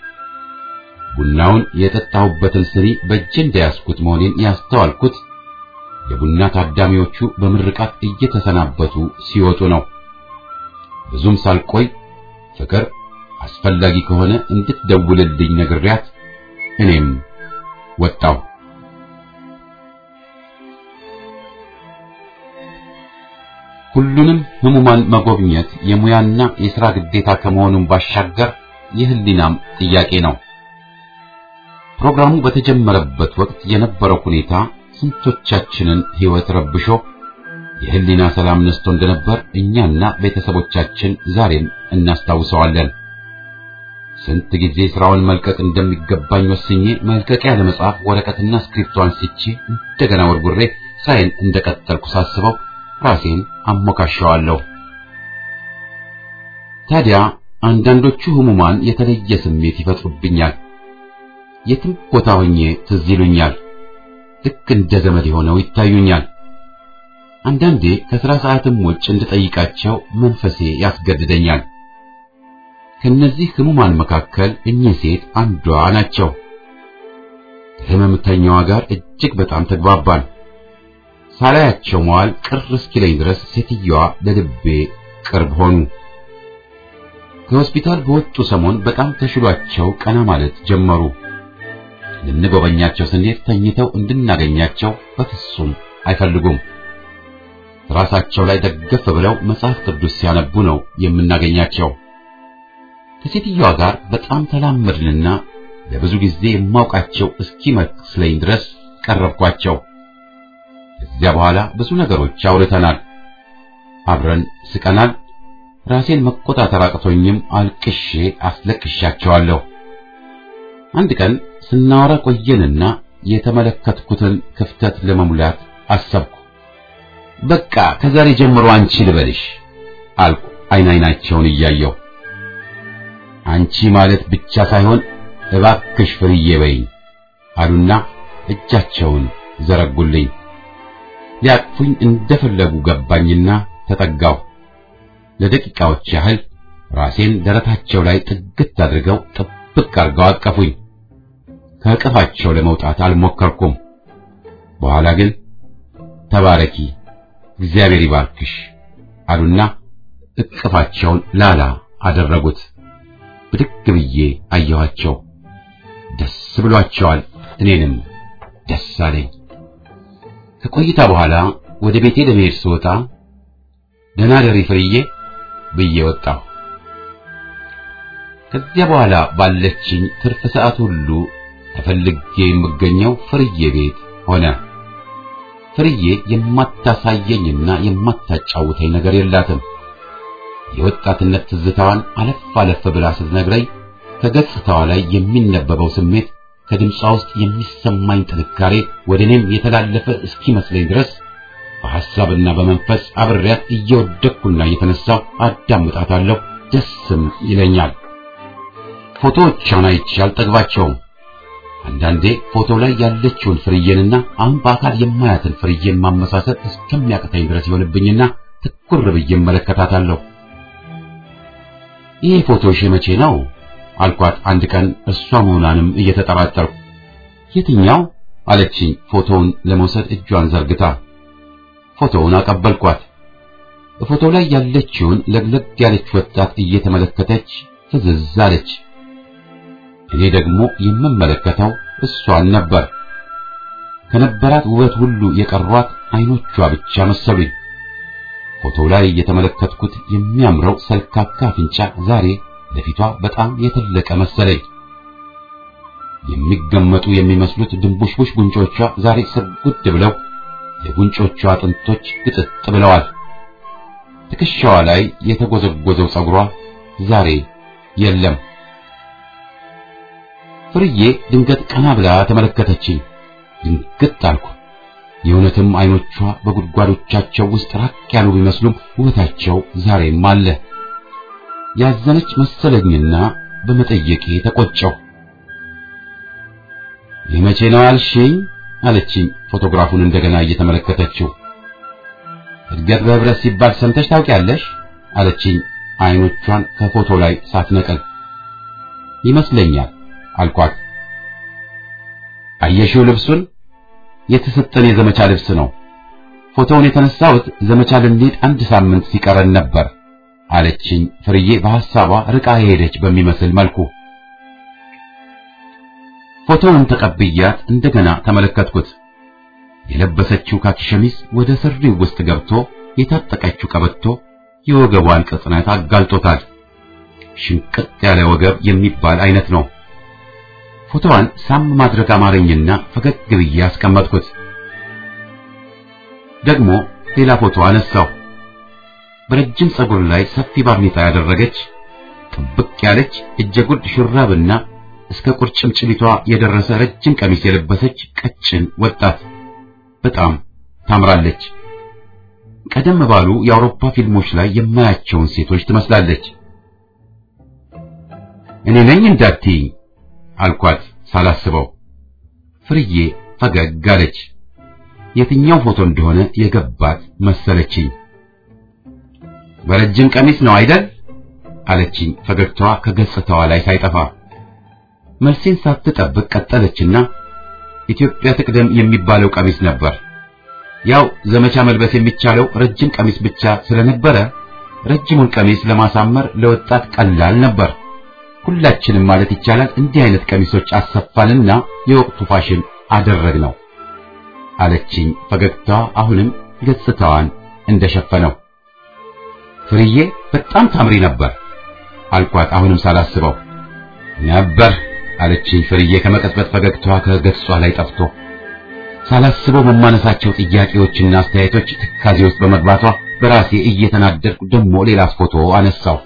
ቡናውን የጠጣሁበትን ስኒ በእጄ እንደያዝኩት መሆኔን ያስተዋልኩት የቡና ታዳሚዎቹ በምርቃት እየተሰናበቱ ሲወጡ ነው። ብዙም ሳልቆይ ፍቅር አስፈላጊ ከሆነ እንድትደውልልኝ ነግሬያት እኔም ወጣሁ። ሁሉንም ህሙማን መጎብኘት የሙያና የሥራ ግዴታ ከመሆኑም ባሻገር የህሊናም ጥያቄ ነው። ፕሮግራሙ በተጀመረበት ወቅት የነበረው ሁኔታ ስንቶቻችንን ህይወት ረብሾ የህሊና ሰላም ነስቶ እንደነበር እኛና ቤተሰቦቻችን ዛሬም እናስታውሰዋለን። ስንት ጊዜ ስራውን መልቀቅ እንደሚገባኝ ወስኜ መልቀቂያ ለመጻፍ ወረቀትና እስክሪፕቶ አንስቼ እንደገና ወርጉሬ ስራዬን እንደቀጠልኩ ሳስበው ራሴን አሞካሸዋለሁ። ታዲያ አንዳንዶቹ ህሙማን የተለየ ስሜት ይፈጥሩብኛል። የትም ቦታ ሆኜ ትዝ ይሉኛል። ልክ እንደ ዘመድ ሆነው ይታዩኛል። አንዳንዴ ከሥራ ሰዓትም ውጭ እንድጠይቃቸው መንፈሴ ያስገድደኛል። ከነዚህ ህሙማን መካከል እኚህ ሴት አንዷ ናቸው። ከህመምተኛዋ ጋር እጅግ በጣም ተግባባን። ሳላያቸው መዋል ቅር እስኪለኝ ድረስ ሴትየዋ ለልቤ ቅርብ ሆኑ። ከሆስፒታል በወጡ ሰሞን በጣም ተሽሏቸው ቀና ማለት ጀመሩ። ልንጎበኛቸው ስንሄድ ተኝተው እንድናገኛቸው በፍጹም አይፈልጉም። ራሳቸው ላይ ደገፍ ብለው መጽሐፍ ቅዱስ ሲያነቡ ነው የምናገኛቸው። ከሴትዮዋ ጋር በጣም ተላመድንና ለብዙ ጊዜ የማውቃቸው እስኪመስለኝ ድረስ ቀረብኳቸው። ከዚያ በኋላ ብዙ ነገሮች አውርተናል፣ አብረን ስቀናል። ራሴን መቆጣጠር አቅቶኝም አልቅሼ አስለቅሻቸዋለሁ። አንድ ቀን ስናወራ ቆየንና የተመለከትኩትን ክፍተት ለመሙላት አሰብኩ። በቃ ከዛሬ ጀምሮ አንቺ ልበልሽ አልኩ፣ አይን አይናቸውን እያየሁ። አንቺ ማለት ብቻ ሳይሆን እባክሽ ፍርዬ በይኝ አሉና እጃቸውን ዘረጉልኝ። ሊያቅፉኝ እንደፈለጉ ገባኝና ተጠጋሁ። ለደቂቃዎች ያህል ራሴን ደረታቸው ላይ ጥግት አድርገው ጥብቅ አድርገው አቀፉኝ። ከእቅፋቸው ለመውጣት አልሞከርኩም። በኋላ ግን ተባረኪ፣ እግዚአብሔር ይባርክሽ አሉና እቅፋቸውን ላላ አደረጉት። ብድግ ብዬ አየኋቸው። ደስ ብሏቸዋል። እኔንም ደስ አለኝ። ከቆይታ በኋላ ወደ ቤቴ ለመሄድ ስወጣ ደህና ደሪ ፍርዬ ብዬ ወጣሁ። ከዚያ በኋላ ባለችኝ ትርፍ ሰዓት ሁሉ ተፈልጌ የምገኘው ፍርዬ ቤት ሆነ። ፍርዬ የማታሳየኝና የማታጫውተኝ ነገር የላትም። የወጣትነት ትዝታዋን አለፍ አለፍ ብላ ስትነግረኝ ከገጽታዋ ላይ የሚነበበው ስሜት ከድምጿ ውስጥ የሚሰማኝ ጥንካሬ ወደ እኔም የተላለፈ እስኪመስለኝ ድረስ በሐሳብና በመንፈስ አብሬያት እየወደቅኩና እየተነሳሁ አዳምጣታለሁ። ደስም ይለኛል። ፎቶዎቿን አይቼ አልጠግባቸውም። አንዳንዴ ፎቶ ላይ ያለችውን ፍርዬንና አሁን በአካል የማያትን ፍርዬን ማመሳሰል እስከሚያቅተኝ ድረስ ይሆንብኝና ትኩር ብዬ እመለከታታለሁ። ይህ ፎቶሽ መቼ ነው አልኳት። አንድ ቀን እሷ መሆኗንም እየተጠራጠርኩ የትኛው አለችኝ። ፎቶውን ለመውሰድ እጇን ዘርግታ ፎቶውን አቀበልኳት። በፎቶው ላይ ያለችውን ለግለግ ያለች ወጣት እየተመለከተች ፍዝዝ አለች። እኔ ደግሞ የምመለከተው እሷን ነበር። ከነበራት ውበት ሁሉ የቀሯት አይኖቿ ብቻ መሰሉኝ። ፎቶው ላይ የተመለከትኩት የሚያምረው ሰልካካ አፍንጫ ዛሬ ለፊቷ በጣም የተለቀ መሰለኝ። የሚገመጡ የሚመስሉት ድንቡሽቡሽ ጉንጮቿ ዛሬ ስርጉድ ብለው የጉንጮቿ አጥንቶች ግጥጥ ብለዋል። ትከሻዋ ላይ የተጎዘጎዘው ጸጉሯ ዛሬ የለም። ፍርዬ ድንገት ቀና ብላ ተመለከተችኝ። ድንግጥ አልኩ። የእውነትም አይኖቿ በጉድጓዶቻቸው ውስጥ ራቅ ያሉ ቢመስሉም ውበታቸው ዛሬም አለ። ያዘነች መሰለኝና በመጠየቄ ተቆጨው። የመቼ ነው ያልሽኝ? አለችኝ ፎቶግራፉን እንደገና እየተመለከተችው። እድገት በህብረት ሲባል ሰምተሽ ታውቂያለሽ? አለችኝ አይኖቿን ከፎቶ ላይ ሳትነቅል። ይመስለኛል አልኳት። አየሽው ልብሱን? የተሰጠን የዘመቻ ልብስ ነው። ፎቶውን የተነሳሁት ዘመቻ ልንሄድ አንድ ሳምንት ሲቀረን ነበር አለችኝ ፍርዬ በሐሳቧ ርቃ የሄደች በሚመስል መልኩ። ፎቶውን ተቀብያት እንደገና ተመለከትኩት። የለበሰችው ካኪ ሸሚዝ ወደ ስሪው ውስጥ ገብቶ የታጠቀችው ቀበቶ የወገቧን ቅጥነት አጋልጦታል። ሽንቅጥ ያለ ወገብ የሚባል አይነት ነው። ፎቶዋን ሳም ማድረግ አማረኝና ፈገግ ብዬ አስቀመጥኩት። ደግሞ ሌላ ፎቶ አነሳው። በረጅም ጸጉር ላይ ሰፊ ባርኔጣ ያደረገች ጥብቅ ያለች እጀጉድ ሹራብና እስከ ቁርጭምጭሚቷ የደረሰ ረጅም ቀሚስ የለበሰች ቀጭን ወጣት በጣም ታምራለች። ቀደም ባሉ የአውሮፓ ፊልሞች ላይ የማያቸውን ሴቶች ትመስላለች። እኔ ነኝ እንዳትዪ አልኳት ሳላስበው። ፍርዬ ፈገግ አለች። የትኛው ፎቶ እንደሆነ የገባት መሰለችኝ። በረጅም ቀሚስ ነው አይደል? አለችኝ ፈገግታዋ ከገጽታዋ ላይ ሳይጠፋ። መልሴን ሳትጠብቅ ቀጠለችና ኢትዮጵያ ትቅደም የሚባለው ቀሚስ ነበር። ያው ዘመቻ መልበስ የሚቻለው ረጅም ቀሚስ ብቻ ስለነበረ ረጅሙን ቀሚስ ለማሳመር ለወጣት ቀላል ነበር። ሁላችንም ማለት ይቻላል እንዲህ አይነት ቀሚሶች አሰፋንና የወቅቱ ፋሽን አደረግነው አለችኝ ፈገግታዋ አሁንም ገጽታዋን እንደሸፈነው። ፍርዬ በጣም ታምሪ ነበር አልኳት አሁንም ሳላስበው። ነበር አለችኝ ፍርዬ ከመቀጽበት ፈገግታዋ ከገጿ ላይ ጠፍቶ። ሳላስበው በማነሳቸው ጥያቄዎችና አስተያየቶች ትካዜ ውስጥ በመግባቷ በራሴ እየተናደድኩ ደግሞ ሌላ ፎቶ አነሳው።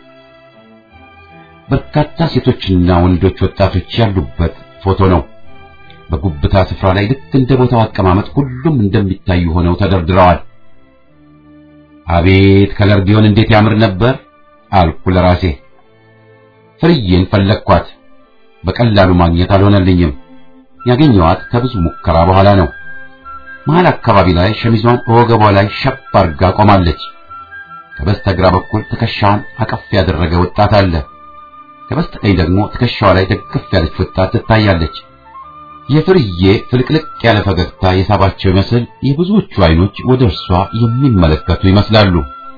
በርካታ ሴቶችና ወንዶች ወጣቶች ያሉበት ፎቶ ነው። በጉብታ ስፍራ ላይ ልክ እንደ ቦታው አቀማመጥ ሁሉም እንደሚታዩ ሆነው ተደርድረዋል። አቤት ከለር ቢሆን እንዴት ያምር ነበር አልኩ ለራሴ። ፍርዬን ፈለግኳት፣ በቀላሉ ማግኘት አልሆነልኝም። ያገኘኋት ከብዙ ሙከራ በኋላ ነው። መሀል አካባቢ ላይ ሸሚዟን በወገቧ ላይ ሸብ አድርጋ ቆማለች። ከበስተግራ በኩል ትከሻዋን አቀፍ ያደረገ ወጣት አለ። ከበስተቀኝ ደግሞ ትከሻዋ ላይ ደግፍ ያለች ወጣት ትታያለች። የፍርዬ ፍልቅልቅ ያለ ፈገግታ የሳባቸው ይመስል የብዙዎቹ አይኖች ወደ እርሷ የሚመለከቱ ይመስላሉ።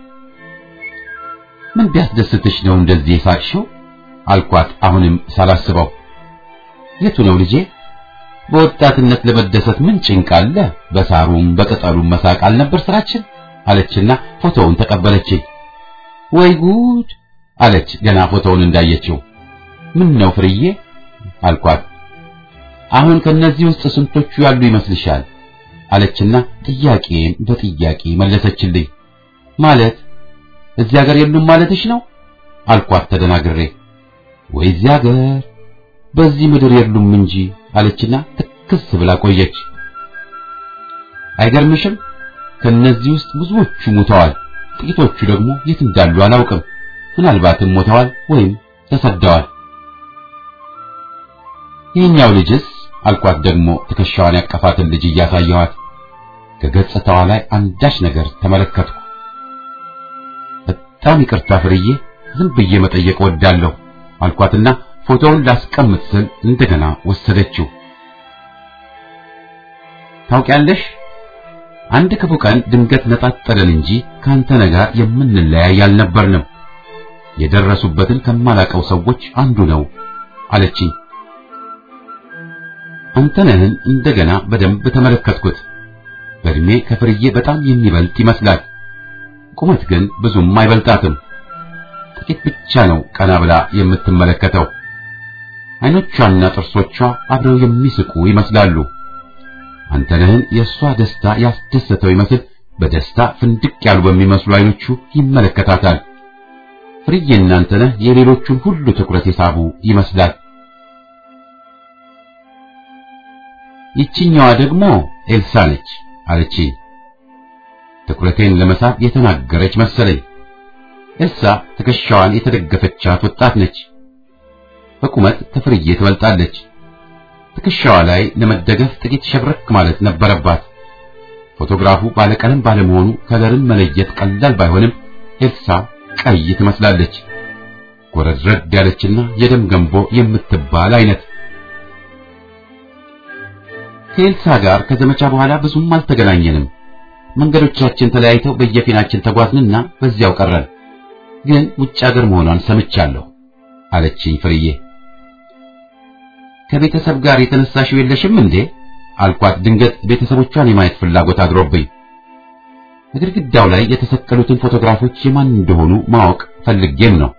ምን ቢያስደስትሽ ነው እንደዚህ የሳቅሽው? አልኳት አሁንም ሳላስበው። የቱ ነው ልጄ? በወጣትነት ለመደሰት ምን ጭንቅ አለ? በሳሩም በቅጠሉም መሳቅ አልነበር ስራችን አለችና ፎቶውን ተቀበለችኝ። ወይ ጉድ አለች ገና ፎቶውን እንዳየችው። ምን ነው ፍርዬ አልኳት። አሁን ከነዚህ ውስጥ ስንቶቹ ያሉ ይመስልሻል? አለችና ጥያቄን በጥያቄ መለሰችልኝ። ማለት እዚህ ሀገር የሉም ማለትሽ ነው? አልኳት ተደናግሬ። ወይ እዚህ ሀገር በዚህ ምድር የሉም እንጂ አለችና ትክስ ብላ ቆየች። አይገርምሽም? ከነዚህ ውስጥ ብዙዎቹ ሞተዋል፣ ጥቂቶቹ ደግሞ የት እንዳሉ አላውቅም። ምናልባትም ሞተዋል ወይም ተሰደዋል። ይህኛው ልጅስ አልኳት ደግሞ ትከሻዋን ያቀፋትን ልጅ እያሳየኋት ከገጽታዋ ላይ አንዳች ነገር ተመለከትኩ። በጣም ይቅርታ ፍርዬ፣ ዝም ብዬ መጠየቅ ወዳለሁ አልኳትና ፎቶውን ላስቀምጥ ስል እንደገና ወሰደችው። ታውቂያለሽ አንድ ክፉ ቀን ድንገት ነጣጠለን እንጂ ካንተ ጋር የምንለያይ አልነበርንም። የደረሱበትን ከማላቀው ሰዎች አንዱ ነው አለችኝ። አንተነህን እንደገና በደንብ ተመለከትኩት። በእድሜ ከፍርዬ በጣም የሚበልጥ ይመስላል። ቁመት ግን ብዙም አይበልጣትም። ጥቂት ብቻ ነው ቀና ብላ የምትመለከተው። አይኖቿና ጥርሶቿ አብረው የሚስቁ ይመስላሉ። አንተነህን የእሷ ደስታ ያስደሰተው ይመስል በደስታ ፍንድቅ ያሉ በሚመስሉ አይኖቹ ይመለከታታል። ፍርዬና አንተነህ የሌሎቹን ሁሉ ትኩረት የሳቡ ይመስላል። ይችኛዋ ደግሞ ኤልሳ ነች አለችኝ። ትኩረቴን ለመሳብ የተናገረች መሰለኝ። ኤልሳ ትከሻዋን የተደገፈቻት ወጣት ነች። በቁመት ከፍርዬ ትበልጣለች። ትከሻዋ ላይ ለመደገፍ ጥቂት ሸብረክ ማለት ነበረባት። ፎቶግራፉ ባለቀለም ባለመሆኑ ከለርን መለየት ቀላል ባይሆንም ኤልሳ ቀይ ትመስላለች። ጎረድረድ ያለችና የደም ገንቦ የምትባል አይነት። ከኤልሳ ጋር ከዘመቻ በኋላ ብዙም አልተገናኘንም። መንገዶቻችን ተለያይተው በየፊናችን ተጓዝንና በዚያው ቀረን። ግን ውጭ ሀገር መሆኗን ሰምቻለሁ አለችኝ ፍርዬ። ከቤተሰብ ጋር የተነሳሽው የለሽም እንዴ? አልኳት። ድንገት ቤተሰቦቿን የማየት ፍላጎት አድሮብኝ ግድግዳው ላይ የተሰቀሉትን ፎቶግራፎች የማን እንደሆኑ ማወቅ ፈልጌም ነው።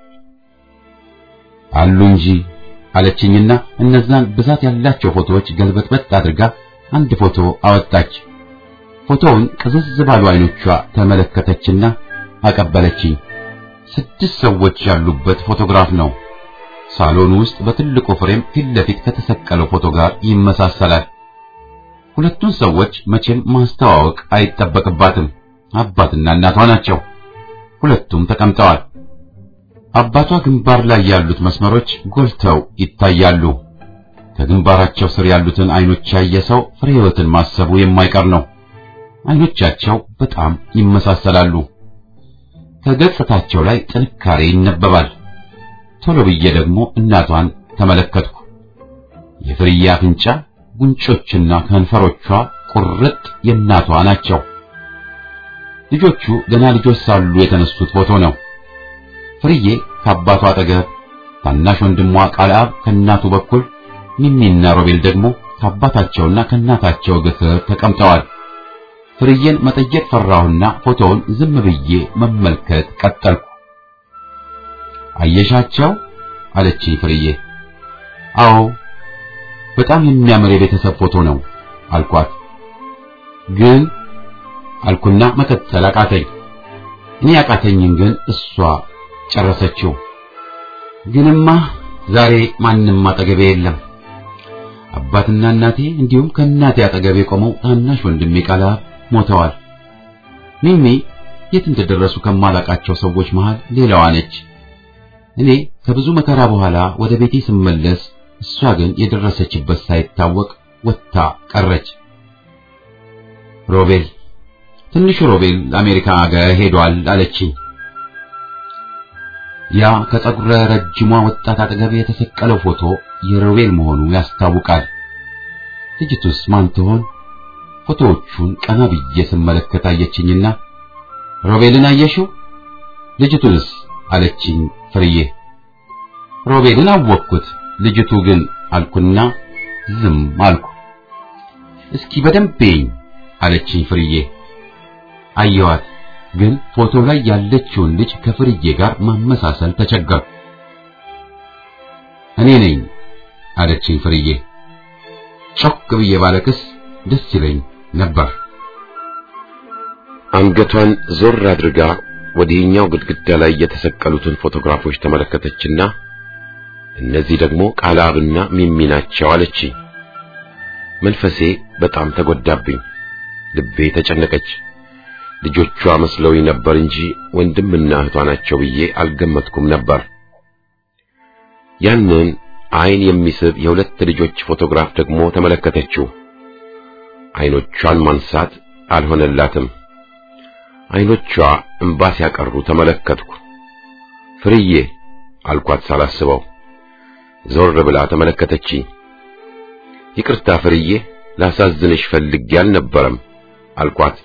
አሉ እንጂ አለችኝና እነዛን ብዛት ያላቸው ፎቶዎች ገልበጥበጥ አድርጋ አንድ ፎቶ አወጣች። ፎቶውን ቅዝዝ ባሉ አይኖቿ ተመለከተችና አቀበለችኝ። ስድስት ሰዎች ያሉበት ፎቶግራፍ ነው። ሳሎን ውስጥ በትልቁ ፍሬም ፊት ለፊት ከተሰቀለው ፎቶ ጋር ይመሳሰላል። ሁለቱን ሰዎች መቼም ማስተዋወቅ አይጠበቅባትም። አባትና እናቷ ናቸው። ሁለቱም ተቀምጠዋል። አባቷ ግንባር ላይ ያሉት መስመሮች ጎልተው ይታያሉ። ከግንባራቸው ስር ያሉትን አይኖች ያየ ሰው ፍሬ ሕይወትን ማሰቡ የማይቀር ነው። አይኖቻቸው በጣም ይመሳሰላሉ። ከገጽታቸው ላይ ጥንካሬ ይነበባል። ቶሎ ብዬ ደግሞ እናቷን ተመለከትኩ። የፍርዬ አፍንጫ፣ ጉንጮችና ከንፈሮቿ ቁርጥ የእናቷ ናቸው። ልጆቹ ገና ልጆች ሳሉ የተነሱት ፎቶ ነው። ፍርዬ ከአባቷ አጠገብ፣ ታናሽ ወንድሟ ቃልአብ ከእናቱ በኩል፣ ሚሚና ሮቤል ደግሞ ከአባታቸውና ከእናታቸው እግር ስር ተቀምጠዋል። ፍርዬን መጠየቅ ፈራሁና ፎቶውን ዝም ብዬ መመልከት ቀጠልኩ። አየሻቸው? አለችኝ ፍርዬ። አዎ፣ በጣም የሚያምር የቤተሰብ ፎቶ ነው አልኳት። ግን አልኩና መቀጠል አቃተኝ። እኔ ያቃተኝን ግን እሷ ጨረሰችው። ግንማ ዛሬ ማንም አጠገቤ የለም። አባትና እናቴ እንዲሁም ከእናቴ አጠገቤ ቆመው ታናሽ ወንድሜ ቃልአብ ሞተዋል። ሚሚ የት እንደደረሱ ከማላቃቸው ሰዎች መሃል ሌላዋ ነች። እኔ ከብዙ መከራ በኋላ ወደ ቤቴ ስመለስ እሷ ግን የደረሰችበት ሳይታወቅ ወጥታ ቀረች። ሮቤል ትንሹ ሮቤል አሜሪካ አገር ሄዷል አለችኝ። ያ ከፀጉረ ረጅሟ ወጣት አጠገብ የተሰቀለው ፎቶ የሮቤል መሆኑ ያስታውቃል። ልጅቱስ ማን ትሆን? ፎቶዎቹን ቀና ብዬ ስመለከት አየችኝና ሮቤልን አየሽው? ልጅቱንስ አለችኝ ፍርዬ። ሮቤልን አወቅኩት፣ ልጅቱ ግን አልኩና ዝም አልኩ። እስኪ በደንብ ይኝ አለችኝ ፍርዬ። አየዋት፣ ግን ፎቶ ላይ ያለችውን ልጅ ከፍርዬ ጋር ማመሳሰል ተቸገርኩ። እኔ ነኝ አለችኝ ፍርዬ። ጮክ ብዬ ባለቅስ ደስ ይለኝ ነበር። አንገቷን ዞር አድርጋ ወዲህኛው ግድግዳ ላይ የተሰቀሉትን ፎቶግራፎች ተመለከተችና እነዚህ ደግሞ ቃላብና ሚሚ ናቸው አለችኝ። መንፈሴ በጣም ተጎዳብኝ። ልቤ ተጨነቀች። ልጆቿ መስለውኝ ነበር እንጂ ወንድምና እህቷ ናቸው ብዬ አልገመትኩም ነበር። ያንን አይን የሚስብ የሁለት ልጆች ፎቶግራፍ ደግሞ ተመለከተችው። አይኖቿን ማንሳት አልሆነላትም። አይኖቿ እንባ ሲያቀሩ ተመለከትኩ። ፍርዬ አልኳት ሳላስበው። ዞር ብላ ተመለከተችኝ። ይቅርታ ፍርዬ፣ ላሳዝንሽ ፈልጌ አልነበረም አልኳት።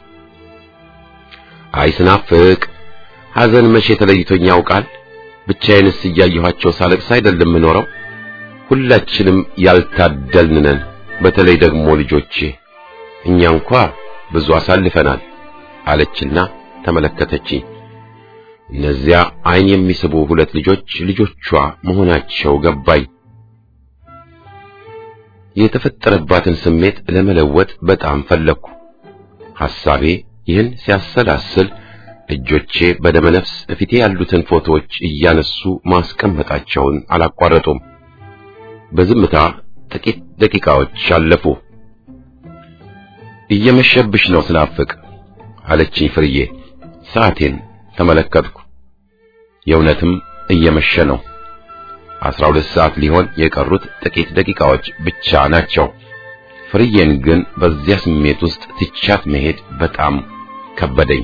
አይ ስናፍቅ ሐዘን መቼ ተለይቶኝ ያውቃል? ብቻዬንስ እያየኋቸው ሳለቅስ አይደለም የምኖረው። ሁላችንም ያልታደልን ነን። በተለይ ደግሞ ልጆቼ፣ እኛ እንኳ ብዙ አሳልፈናል አለችና ተመለከተችኝ። እነዚያ አይን የሚስቡ ሁለት ልጆች ልጆቿ መሆናቸው ገባኝ። የተፈጠረባትን ስሜት ለመለወጥ በጣም ፈለግኩ። ሐሳቤ ይህን ሲያሰላስል እጆቼ በደመነፍስ እፊቴ ያሉትን ፎቶዎች እያነሱ ማስቀመጣቸውን አላቋረጡም። በዝምታ ጥቂት ደቂቃዎች አለፉ። እየመሸብሽ ነው ስናፍቅ አለችኝ ፍርዬ። ሰዓቴን ተመለከትኩ። የእውነትም እየመሸ ነው። አስራ ሁለት ሰዓት ሊሆን የቀሩት ጥቂት ደቂቃዎች ብቻ ናቸው። ፍርዬን ግን በዚያ ስሜት ውስጥ ትቻት መሄድ በጣም ከበደኝ።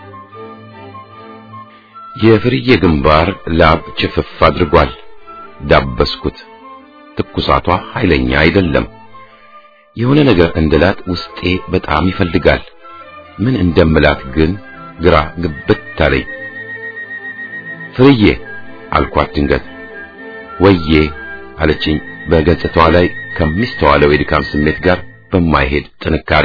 የፍርዬ ግንባር ላብ ችፍፍ አድርጓል። ዳበስኩት። ትኩሳቷ ኃይለኛ አይደለም። የሆነ ነገር እንድላት ውስጤ በጣም ይፈልጋል። ምን እንደምላት ግን ግራ ግብት አለኝ። ፍርዬ አልኳት ድንገት። ወዬ አለችኝ በገጽታዋ ላይ ከሚስተዋለው የድካም ስሜት ጋር በማይሄድ ጥንካሬ።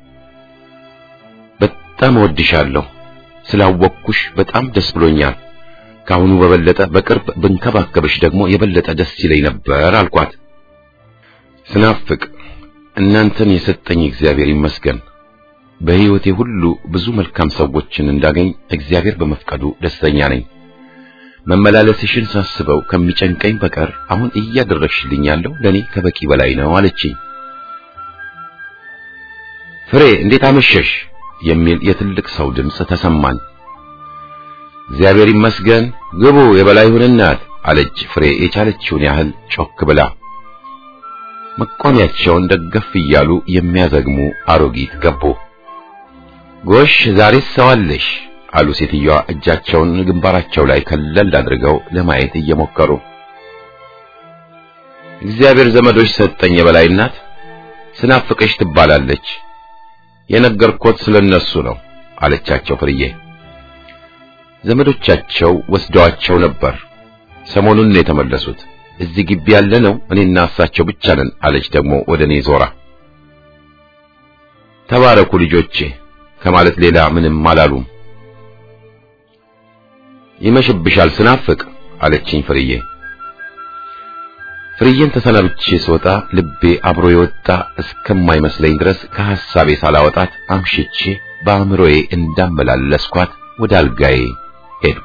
በጣም እወድሻለሁ። ስላወቅኩሽ በጣም ደስ ብሎኛል። ከአሁኑ በበለጠ በቅርብ ብንከባከብሽ ደግሞ የበለጠ ደስ ይለኝ ነበር አልኳት። ስናፍቅ እናንተን የሰጠኝ እግዚአብሔር ይመስገን። በሕይወቴ ሁሉ ብዙ መልካም ሰዎችን እንዳገኝ እግዚአብሔር በመፍቀዱ ደስተኛ ነኝ። መመላለስሽን ሳስበው ከሚጨንቀኝ በቀር አሁን እያደረግሽልኝ ያለው ለኔ ከበቂ በላይ ነው አለችኝ። ፍሬ እንዴት አመሸሽ የሚል የትልቅ ሰው ድምፅ ተሰማኝ። እግዚአብሔር ይመስገን ግቡ የበላይሁን እናት አለች ፍሬ የቻለችውን ያህል ጮክ ብላ። መቋሚያቸውን ደገፍ እያሉ የሚያዘግሙ አሮጊት ገቡ። ጎሽ ዛሬስ ሰው አለሽ አሉ ሴትዮዋ እጃቸውን ግንባራቸው ላይ ከለል አድርገው ለማየት እየሞከሩ። እግዚአብሔር ዘመዶች ሰጠኝ የበላይ እናት ስናፍቅሽ ትባላለች። የነገርኮት ስለነሱ ነው አለቻቸው ፍርዬ። ዘመዶቻቸው ወስደዋቸው ነበር። ሰሞኑን ነው የተመለሱት። እዚህ ግቢ ያለ ነው እኔና እሳቸው ብቻ ነን አለች ደግሞ ወደ እኔ ዞራ። ተባረኩ ልጆቼ ከማለት ሌላ ምንም አላሉም። ይመሽብሻል ስናፍቅ አለችኝ ፍርዬ። ፍርዬን ተሰናብቼ ስወጣ ልቤ አብሮ የወጣ እስከማይመስለኝ ድረስ ከሐሳቤ ሳላወጣት አምሽቼ በአእምሮዬ እንዳመላለስኳት ወደ አልጋዬ ሄድኩ።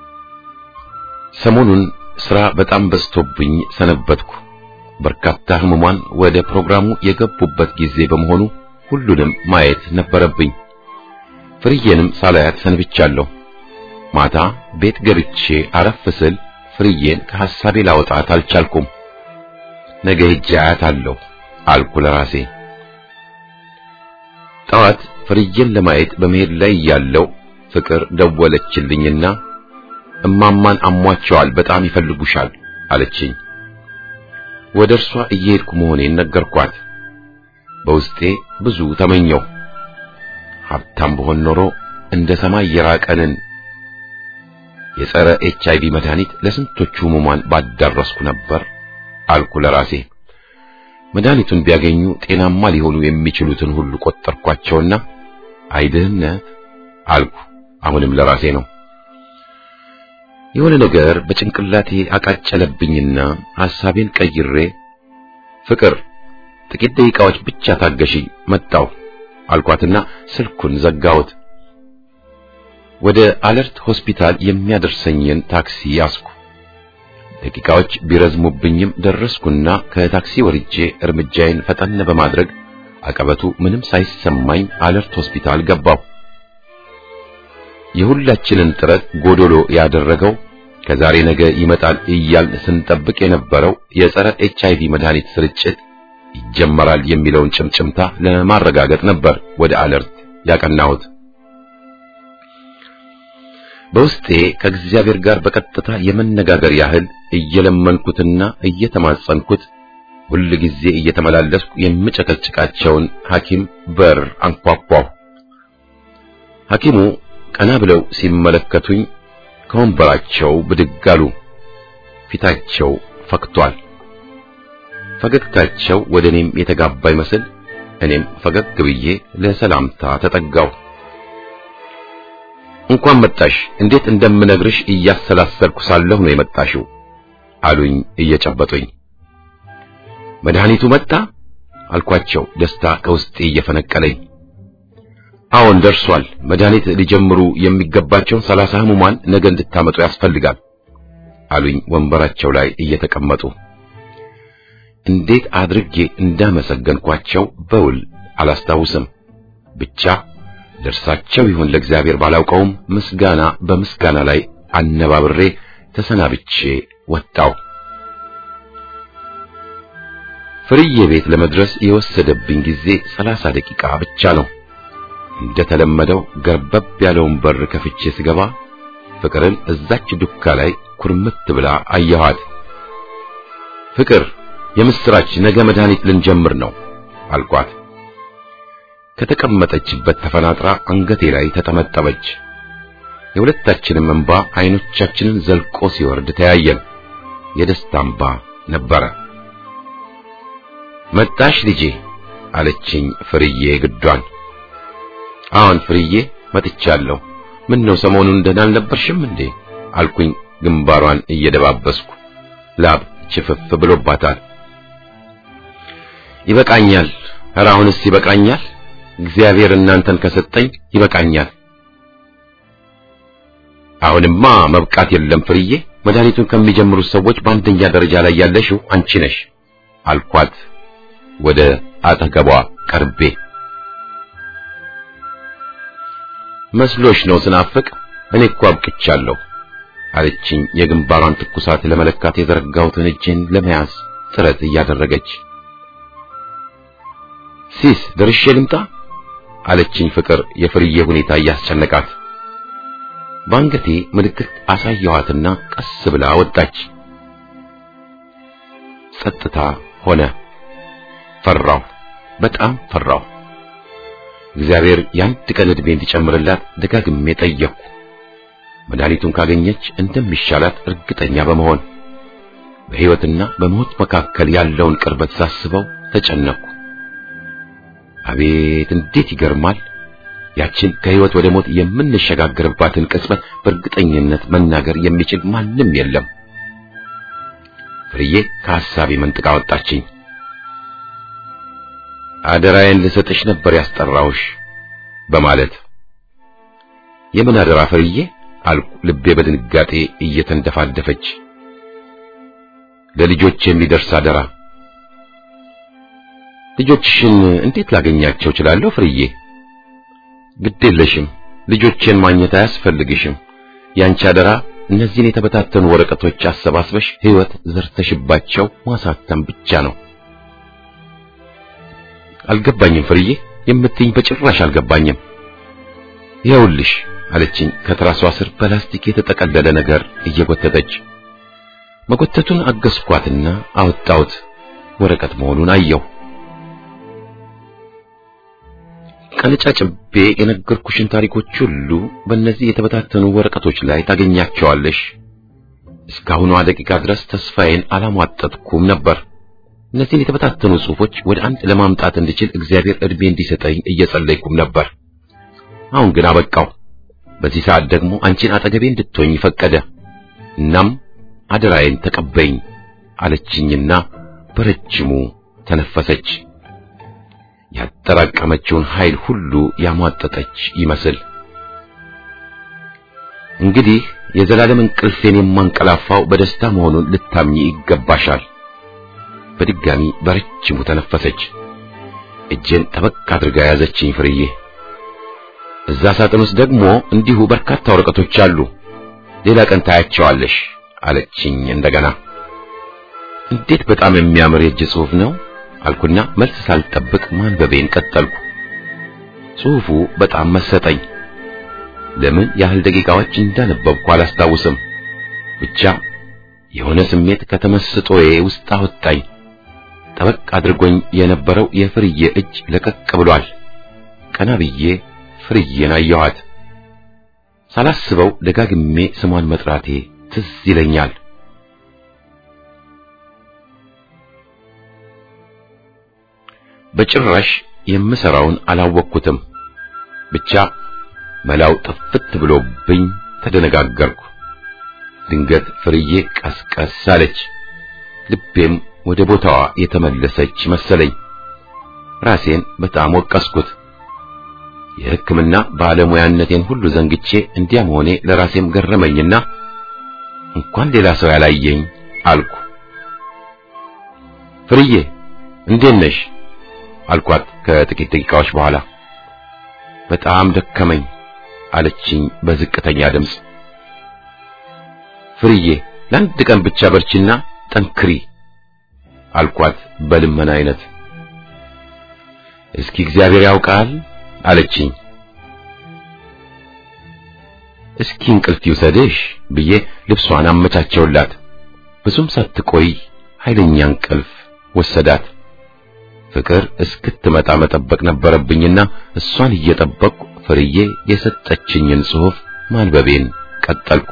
ሰሞኑን ሥራ በጣም በዝቶብኝ ሰነበትኩ። በርካታ ሕሙማን ወደ ፕሮግራሙ የገቡበት ጊዜ በመሆኑ ሁሉንም ማየት ነበረብኝ። ፍርዬንም ሳላያት ሰንብቻለሁ። ማታ ቤት ገብቼ አረፍ ስል ፍርዬን ከሐሳቤ ላወጣት አልቻልኩም። ነገ ሄጄ አያታለሁ አልኩ ለራሴ። ጠዋት ፍርዬን ለማየት በመሄድ ላይ ያለው ፍቅር ደወለችልኝና እማማን አሟቸዋል፣ በጣም ይፈልጉሻል አለችኝ። ወደ እርሷ እየሄድኩ መሆኔን ነገርኳት። በውስጤ ብዙ ተመኘው። ሀብታም በሆን ኖሮ እንደ ሰማይ የራቀንን የጸረ ኤች አይቪ መድኃኒት ለስንቶቹ ህሙማን ባዳረስኩ ነበር አልኩ ለራሴ። መድኃኒቱን ቢያገኙ ጤናማ ሊሆኑ የሚችሉትን ሁሉ ቆጠርኳቸውና አይድህነት አልኩ። አሁንም ለራሴ ነው። የሆነ ነገር በጭንቅላቴ አቃጨለብኝና ሐሳቤን ቀይሬ ፍቅር ጥቂት ደቂቃዎች ብቻ ታገሺኝ መጣሁ አልኳትና ስልኩን ዘጋሁት። ወደ አለርት ሆስፒታል የሚያደርሰኝን ታክሲ ያዝኩ። ደቂቃዎች ቢረዝሙብኝም ደረስኩና ከታክሲ ወርጄ እርምጃዬን ፈጠን በማድረግ አቀበቱ ምንም ሳይሰማኝ አለርት ሆስፒታል ገባሁ። የሁላችንን ጥረት ጎዶሎ ያደረገው ከዛሬ ነገ ይመጣል እያልን ስንጠብቅ የነበረው የጸረ ኤች አይቪ መድኃኒት ስርጭት ይጀመራል የሚለውን ጭምጭምታ ለማረጋገጥ ነበር ወደ አለርት ያቀናሁት። በውስጤ ከእግዚአብሔር ጋር በቀጥታ የመነጋገር ያህል እየለመንኩትና እየተማጸንኩት ሁል ጊዜ እየተመላለስኩ የምጨቀጭቃቸውን ሐኪም በር አንኳኳሁ። ሐኪሙ ቀና ብለው ሲመለከቱኝ ከወንበራቸው ብድግ አሉ። ፊታቸው ፈክቷል። ፈገግታቸው ወደ እኔም የተጋባ ይመስል እኔም ፈገግ ብዬ ለሰላምታ ተጠጋው። እንኳን መጣሽ፣ እንዴት እንደምነግርሽ እያሰላሰልኩ ሳለሁ ነው የመጣሽው አሉኝ እየጨበጡኝ። መድኃኒቱ መጣ አልኳቸው፣ ደስታ ከውስጤ እየፈነቀለኝ። አዎን ደርሷል። መድኃኒት ሊጀምሩ የሚገባቸውን ሰላሳ ህሙማን ነገ እንድታመጡ ያስፈልጋል አሉኝ ወንበራቸው ላይ እየተቀመጡ። እንዴት አድርጌ እንዳመሰገንኳቸው በውል አላስታውስም። ብቻ ደርሳቸው ይሁን ለእግዚአብሔር ባላውቀውም ምስጋና በምስጋና ላይ አነባብሬ ተሰናብቼ ወጣው። ፍርዬ ቤት ለመድረስ የወሰደብኝ ጊዜ ሰላሳ ደቂቃ ብቻ ነው። እንደተለመደው ገርበብ ያለውን በር ከፍቼ ስገባ ፍቅርን እዛች ዱካ ላይ ኩርምት ብላ አየኋት። ፍቅር የምስራች ነገ መድኃኒት ልንጀምር ነው አልኳት። ከተቀመጠችበት ተፈናጥራ አንገቴ ላይ ተጠመጠመች። የሁለታችንም እንባ አይኖቻችንን ዘልቆ ሲወርድ ተያየን። የደስታ እንባ ነበረ። መጣሽ ልጄ አለችኝ ፍርዬ ግዷን። አዎን ፍርዬ መጥቻለሁ። ምን ነው ሰሞኑን ደህና አልነበርሽም እንዴ አልኩኝ ግንባሯን እየደባበስኩ። ላብ ችፍፍ ብሎባታል። ይበቃኛል። ኧረ አሁንስ ይበቃኛል። እግዚአብሔር እናንተን ከሰጠኝ ይበቃኛል። አሁንማ መብቃት የለም ፍርዬ፣ መድኃኒቱን ከሚጀምሩት ሰዎች በአንደኛ ደረጃ ላይ ያለሽው አንቺ ነሽ አልኳት ወደ አጠገቧ ቀርቤ። መስሎሽ ነው ስናፍቅ? እኔ እኮ አብቅቻለሁ አለችኝ የግንባሯን ትኩሳት ለመለካት የዘረጋሁትን እጄን ለመያዝ ጥረት እያደረገች። ሲስ ደርሼ ልምጣ አለችኝ ፍቅር የፍርዬ ሁኔታ እያስጨነቃት። በአንገቴ ምልክት አሳየኋትና ቀስ ብላ ወጣች። ጸጥታ ሆነ። ፈራሁ፣ በጣም ፈራሁ። እግዚአብሔር የአንድ ቀን ዕድሜ እንዲጨምርላት ደጋግሜ ጠየቅኩ። መድኃኒቱን ካገኘች እንደሚሻላት እርግጠኛ በመሆን በሕይወትና በሞት መካከል ያለውን ቅርበት ሳስበው ተጨነቅኩ። አቤት እንዴት ይገርማል! ያችን ከሕይወት ወደ ሞት የምንሸጋገርባትን ቅጽበት በእርግጠኝነት መናገር የሚችል ማንም የለም። ፍርዬ ከሐሳቤ መንጥቃ ወጣችኝ። አደራዬን ልሰጥሽ ነበር ያስጠራውሽ በማለት የምን አደራ ፍርዬ አልኩ፣ ልቤ በድንጋጤ እየተንደፋደፈች። ለልጆች የሚደርስ አደራ። ልጆችሽን እንዴት ላገኛቸው እችላለሁ ፍርዬ? ግድ የለሽም፣ ልጆቼን ማግኘት አያስፈልግሽም። ያንቺ አደራ እነዚህን የተበታተኑ ወረቀቶች አሰባስበሽ ሕይወት ዘርተሽባቸው ማሳተም ብቻ ነው። አልገባኝም ፍርዬ፣ የምትይኝ በጭራሽ አልገባኝም። ይኸውልሽ አለችኝ ከትራሷ ስር በላስቲክ የተጠቀለለ ነገር እየጎተተች። መጎተቱን አገዝኳትና አወጣሁት። ወረቀት መሆኑን አየሁ። ቀነጫጭቤ የነገርኩሽን ታሪኮች ሁሉ በእነዚህ የተበታተኑ ወረቀቶች ላይ ታገኛቸዋለሽ። እስካሁኗ ደቂቃ ድረስ ተስፋዬን አላሟጠጥኩም ነበር። እነዚህን የተበታተኑ ጽሑፎች ወደ አንድ ለማምጣት እንድችል እግዚአብሔር ዕድሜ እንዲሰጠኝ እየጸለይኩም ነበር። አሁን ግን አበቃው። በዚህ ሰዓት ደግሞ አንቺን አጠገቤ እንድትሆኝ ፈቀደ። እናም አደራዬን ተቀበይኝ አለችኝና በረጅሙ ተነፈሰች። ያጠራቀመችውን ኃይል ሁሉ ያሟጠጠች ይመስል እንግዲህ የዘላለም እንቅልፌን የማንቀላፋው በደስታ መሆኑን ልታምኚ ይገባሻል። በድጋሚ በረጅሙ ተነፈሰች። እጄን ጠበቅ አድርጋ ያዘችኝ ፍርዬ። እዛ ሳጥን ውስጥ ደግሞ እንዲሁ በርካታ ወረቀቶች አሉ። ሌላ ቀን ታያቸዋለሽ አለችኝ እንደገና። እንዴት በጣም የሚያምር የእጅ ጽሑፍ ነው አልኩና መልስ ሳልጠብቅ ማንበቤን ቀጠልኩ። ጽሑፉ በጣም መሰጠኝ። ለምን ያህል ደቂቃዎች እንዳነበብኩ አላስታውስም። ብቻ የሆነ ስሜት ከተመስጦዬ ውስጥ አወጣኝ። ጠበቅ አድርጎኝ የነበረው የፍርዬ እጅ ለቀቅ ብሏል። ቀና ብዬ ፍርዬን አየኋት። ሳላስበው ደጋግሜ ስሟን መጥራቴ ትዝ ይለኛል። በጭራሽ የምሰራውን አላወቅኩትም። ብቻ መላው ጥፍት ብሎብኝ ተደነጋገርኩ። ድንገት ፍርዬ ቀስቀስ አለች። ልቤም ወደ ቦታዋ የተመለሰች መሰለኝ። ራሴን በጣም ወቀስኩት። የሕክምና ባለሙያነቴን ሁሉ ዘንግቼ እንዲያ መሆኔ ለራሴም ገረመኝና እንኳን ሌላ ሰው ያላየኝ አልኩ። ፍርዬ እንዴት ነሽ? አልኳት ከጥቂት ደቂቃዎች በኋላ። በጣም ደከመኝ አለችኝ በዝቅተኛ ድምፅ። ፍርዬ ለአንድ ቀን ብቻ በርቺና ጠንክሪ አልኳት በልመና አይነት። እስኪ እግዚአብሔር ያውቃል አለችኝ። እስኪ እንቅልፍ ይውሰድሽ ብዬ ልብሷን አመቻቸውላት። ብዙም ሳትቆይ ኃይለኛ እንቅልፍ ወሰዳት። ፍቅር እስክትመጣ መጠበቅ ነበረብኝና እሷን እየጠበቅኩ ፍርዬ የሰጠችኝን ጽሑፍ ማንበቤን ቀጠልኩ።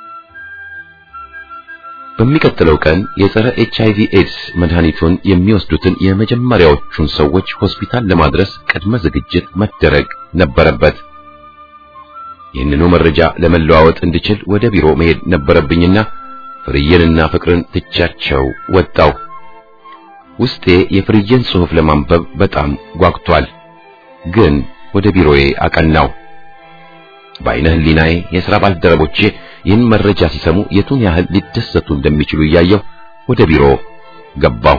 በሚቀጥለው ቀን የጸረ ኤች አይቪ ኤድስ መድኃኒቱን የሚወስዱትን የመጀመሪያዎቹን ሰዎች ሆስፒታል ለማድረስ ቅድመ ዝግጅት መደረግ ነበረበት። ይህንኑ መረጃ ለመለዋወጥ እንድችል ወደ ቢሮ መሄድ ነበረብኝና ፍርዬንና ፍቅርን ትቻቸው ወጣው። ውስጤ የፍርዬን ጽሑፍ ለማንበብ በጣም ጓጉቷል። ግን ወደ ቢሮዬ አቀናው። በዓይነ ሕሊናዬ የሥራ ባልደረቦቼ ይህን መረጃ ሲሰሙ የቱን ያህል ሊደሰቱ እንደሚችሉ እያየሁ ወደ ቢሮ ገባው።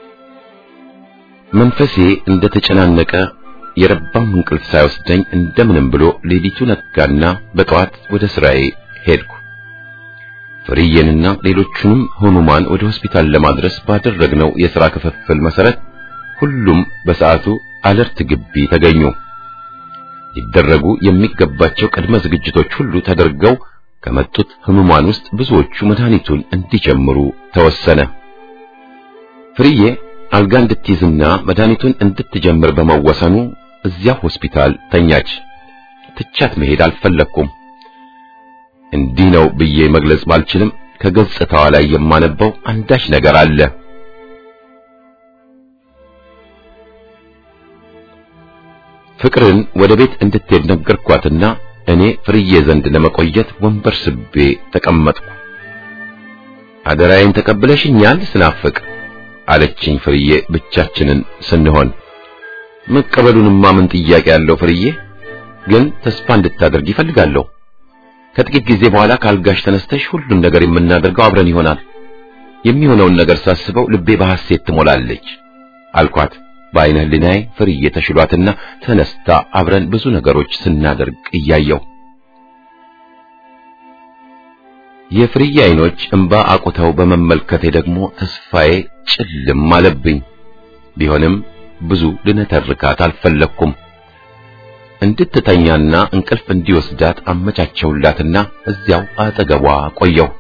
መንፈሴ እንደተጨናነቀ የረባም እንቅልፍ ሳይወስደኝ እንደምንም ብሎ ሌሊቱ ነጋና በጠዋት ወደ ስራዬ ሄድኩ። ፍርዬንና ሌሎቹንም ህሙማን ወደ ሆስፒታል ለማድረስ ባደረግነው የሥራ ክፍፍል መሰረት ሁሉም በሰዓቱ አለርት ግቢ ተገኙ። ሊደረጉ የሚገባቸው ቅድመ ዝግጅቶች ሁሉ ተደርገው ከመጡት ህሙማን ውስጥ ብዙዎቹ መድኃኒቱን እንዲጀምሩ ተወሰነ። ፍርዬ አልጋ እንድትይዝና መድኃኒቱን እንድትጀምር በመወሰኑ እዚያ ሆስፒታል ተኛች። ትቻት መሄድ አልፈለኩም። እንዲህ ነው ብዬ መግለጽ ባልችልም ከገጽታዋ ላይ የማነበው አንዳች ነገር አለ። ፍቅርን ወደ ቤት እንድትሄድ ነገርኳትና እኔ ፍርዬ ዘንድ ለመቆየት ወንበር ስቤ ተቀመጥኩ። አደራዬን ተቀብለሽኛል ስናፍቅ አለችኝ ፍርዬ ብቻችንን ስንሆን። መቀበሉንማ ምን ጥያቄ ያለው ፍርዬ፣ ግን ተስፋ እንድታደርግ ይፈልጋለሁ። ከጥቂት ጊዜ በኋላ ካልጋሽ ተነስተሽ ሁሉን ነገር የምናደርገው አብረን ይሆናል። የሚሆነውን ነገር ሳስበው ልቤ በሐሴት ትሞላለች አልኳት። በዓይነ ሕሊናዬ ፍርዬ ተሽሏትና ተነስታ አብረን ብዙ ነገሮች ስናደርግ እያየው የፍርዬ ዓይኖች እንባ አቁተው በመመልከቴ ደግሞ ተስፋዬ ጭልም አለብኝ። ቢሆንም ብዙ ልነተርካት አልፈለግኩም። እንድትተኛና እንቅልፍ እንዲወስዳት አመቻቸውላትና እዚያው አጠገቧ ቆየው።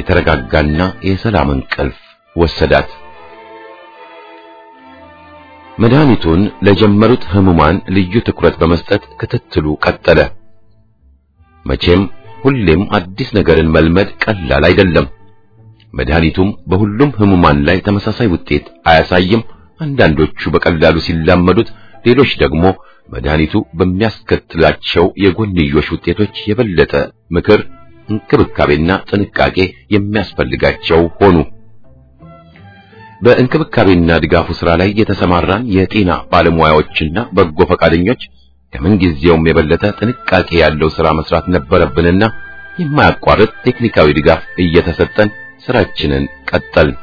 የተረጋጋና የሰላም እንቅልፍ ወሰዳት። መድኃኒቱን ለጀመሩት ህሙማን ልዩ ትኩረት በመስጠት ክትትሉ ቀጠለ። መቼም ሁሌም አዲስ ነገርን መልመድ ቀላል አይደለም። መድኃኒቱም በሁሉም ህሙማን ላይ ተመሳሳይ ውጤት አያሳይም። አንዳንዶቹ በቀላሉ ሲላመዱት፣ ሌሎች ደግሞ መድኃኒቱ በሚያስከትላቸው የጎንዮሽ ውጤቶች የበለጠ ምክር፣ እንክብካቤና ጥንቃቄ የሚያስፈልጋቸው ሆኑ። በእንክብካቤና ድጋፉ ሥራ ላይ የተሰማራን የጤና ባለሙያዎችና በጎ ፈቃደኞች ከምንጊዜውም የበለጠ ጥንቃቄ ያለው ሥራ መስራት ነበረብንና የማያቋርጥ ቴክኒካዊ ድጋፍ እየተሰጠን ስራችንን ቀጠልን።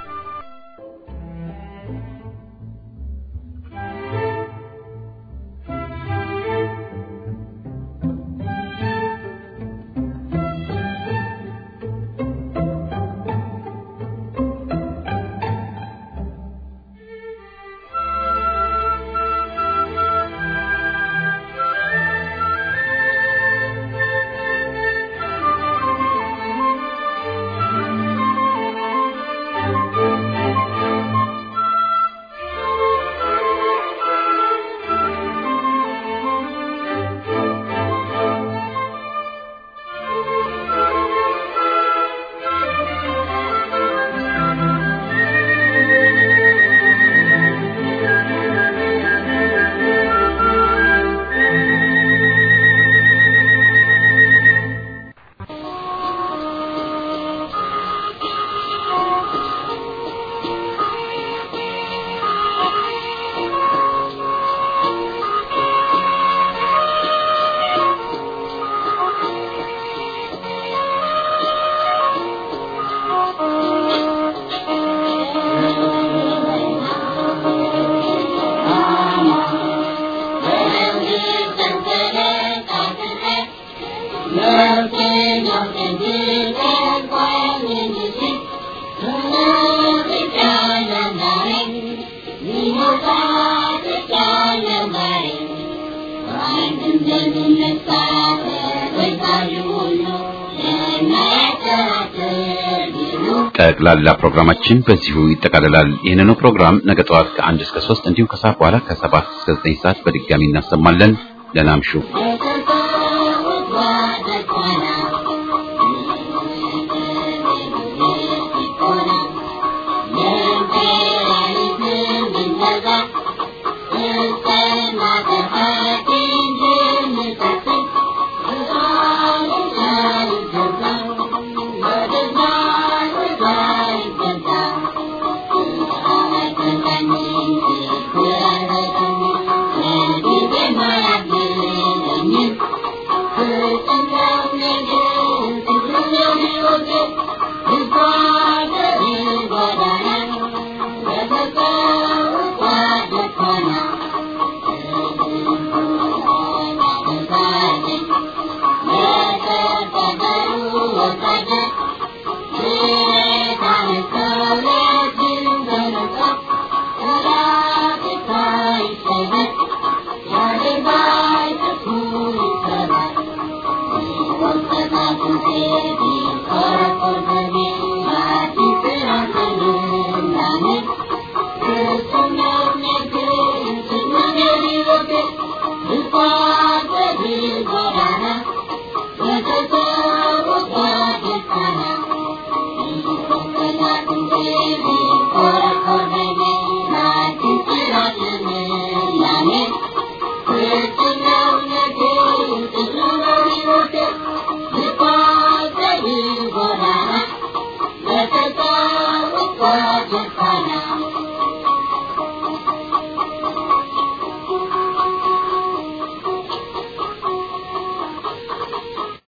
ጠቅላላ ፕሮግራማችን በዚሁ ይጠቃልላል። ይህንኑ ፕሮግራም ነገ ጠዋት ከአንድ እስከ ሶስት እንዲሁም ከሰዓት በኋላ ከሰባት እስከ ዘጠኝ ሰዓት በድጋሚ እናሰማለን። ደህና እምሹ።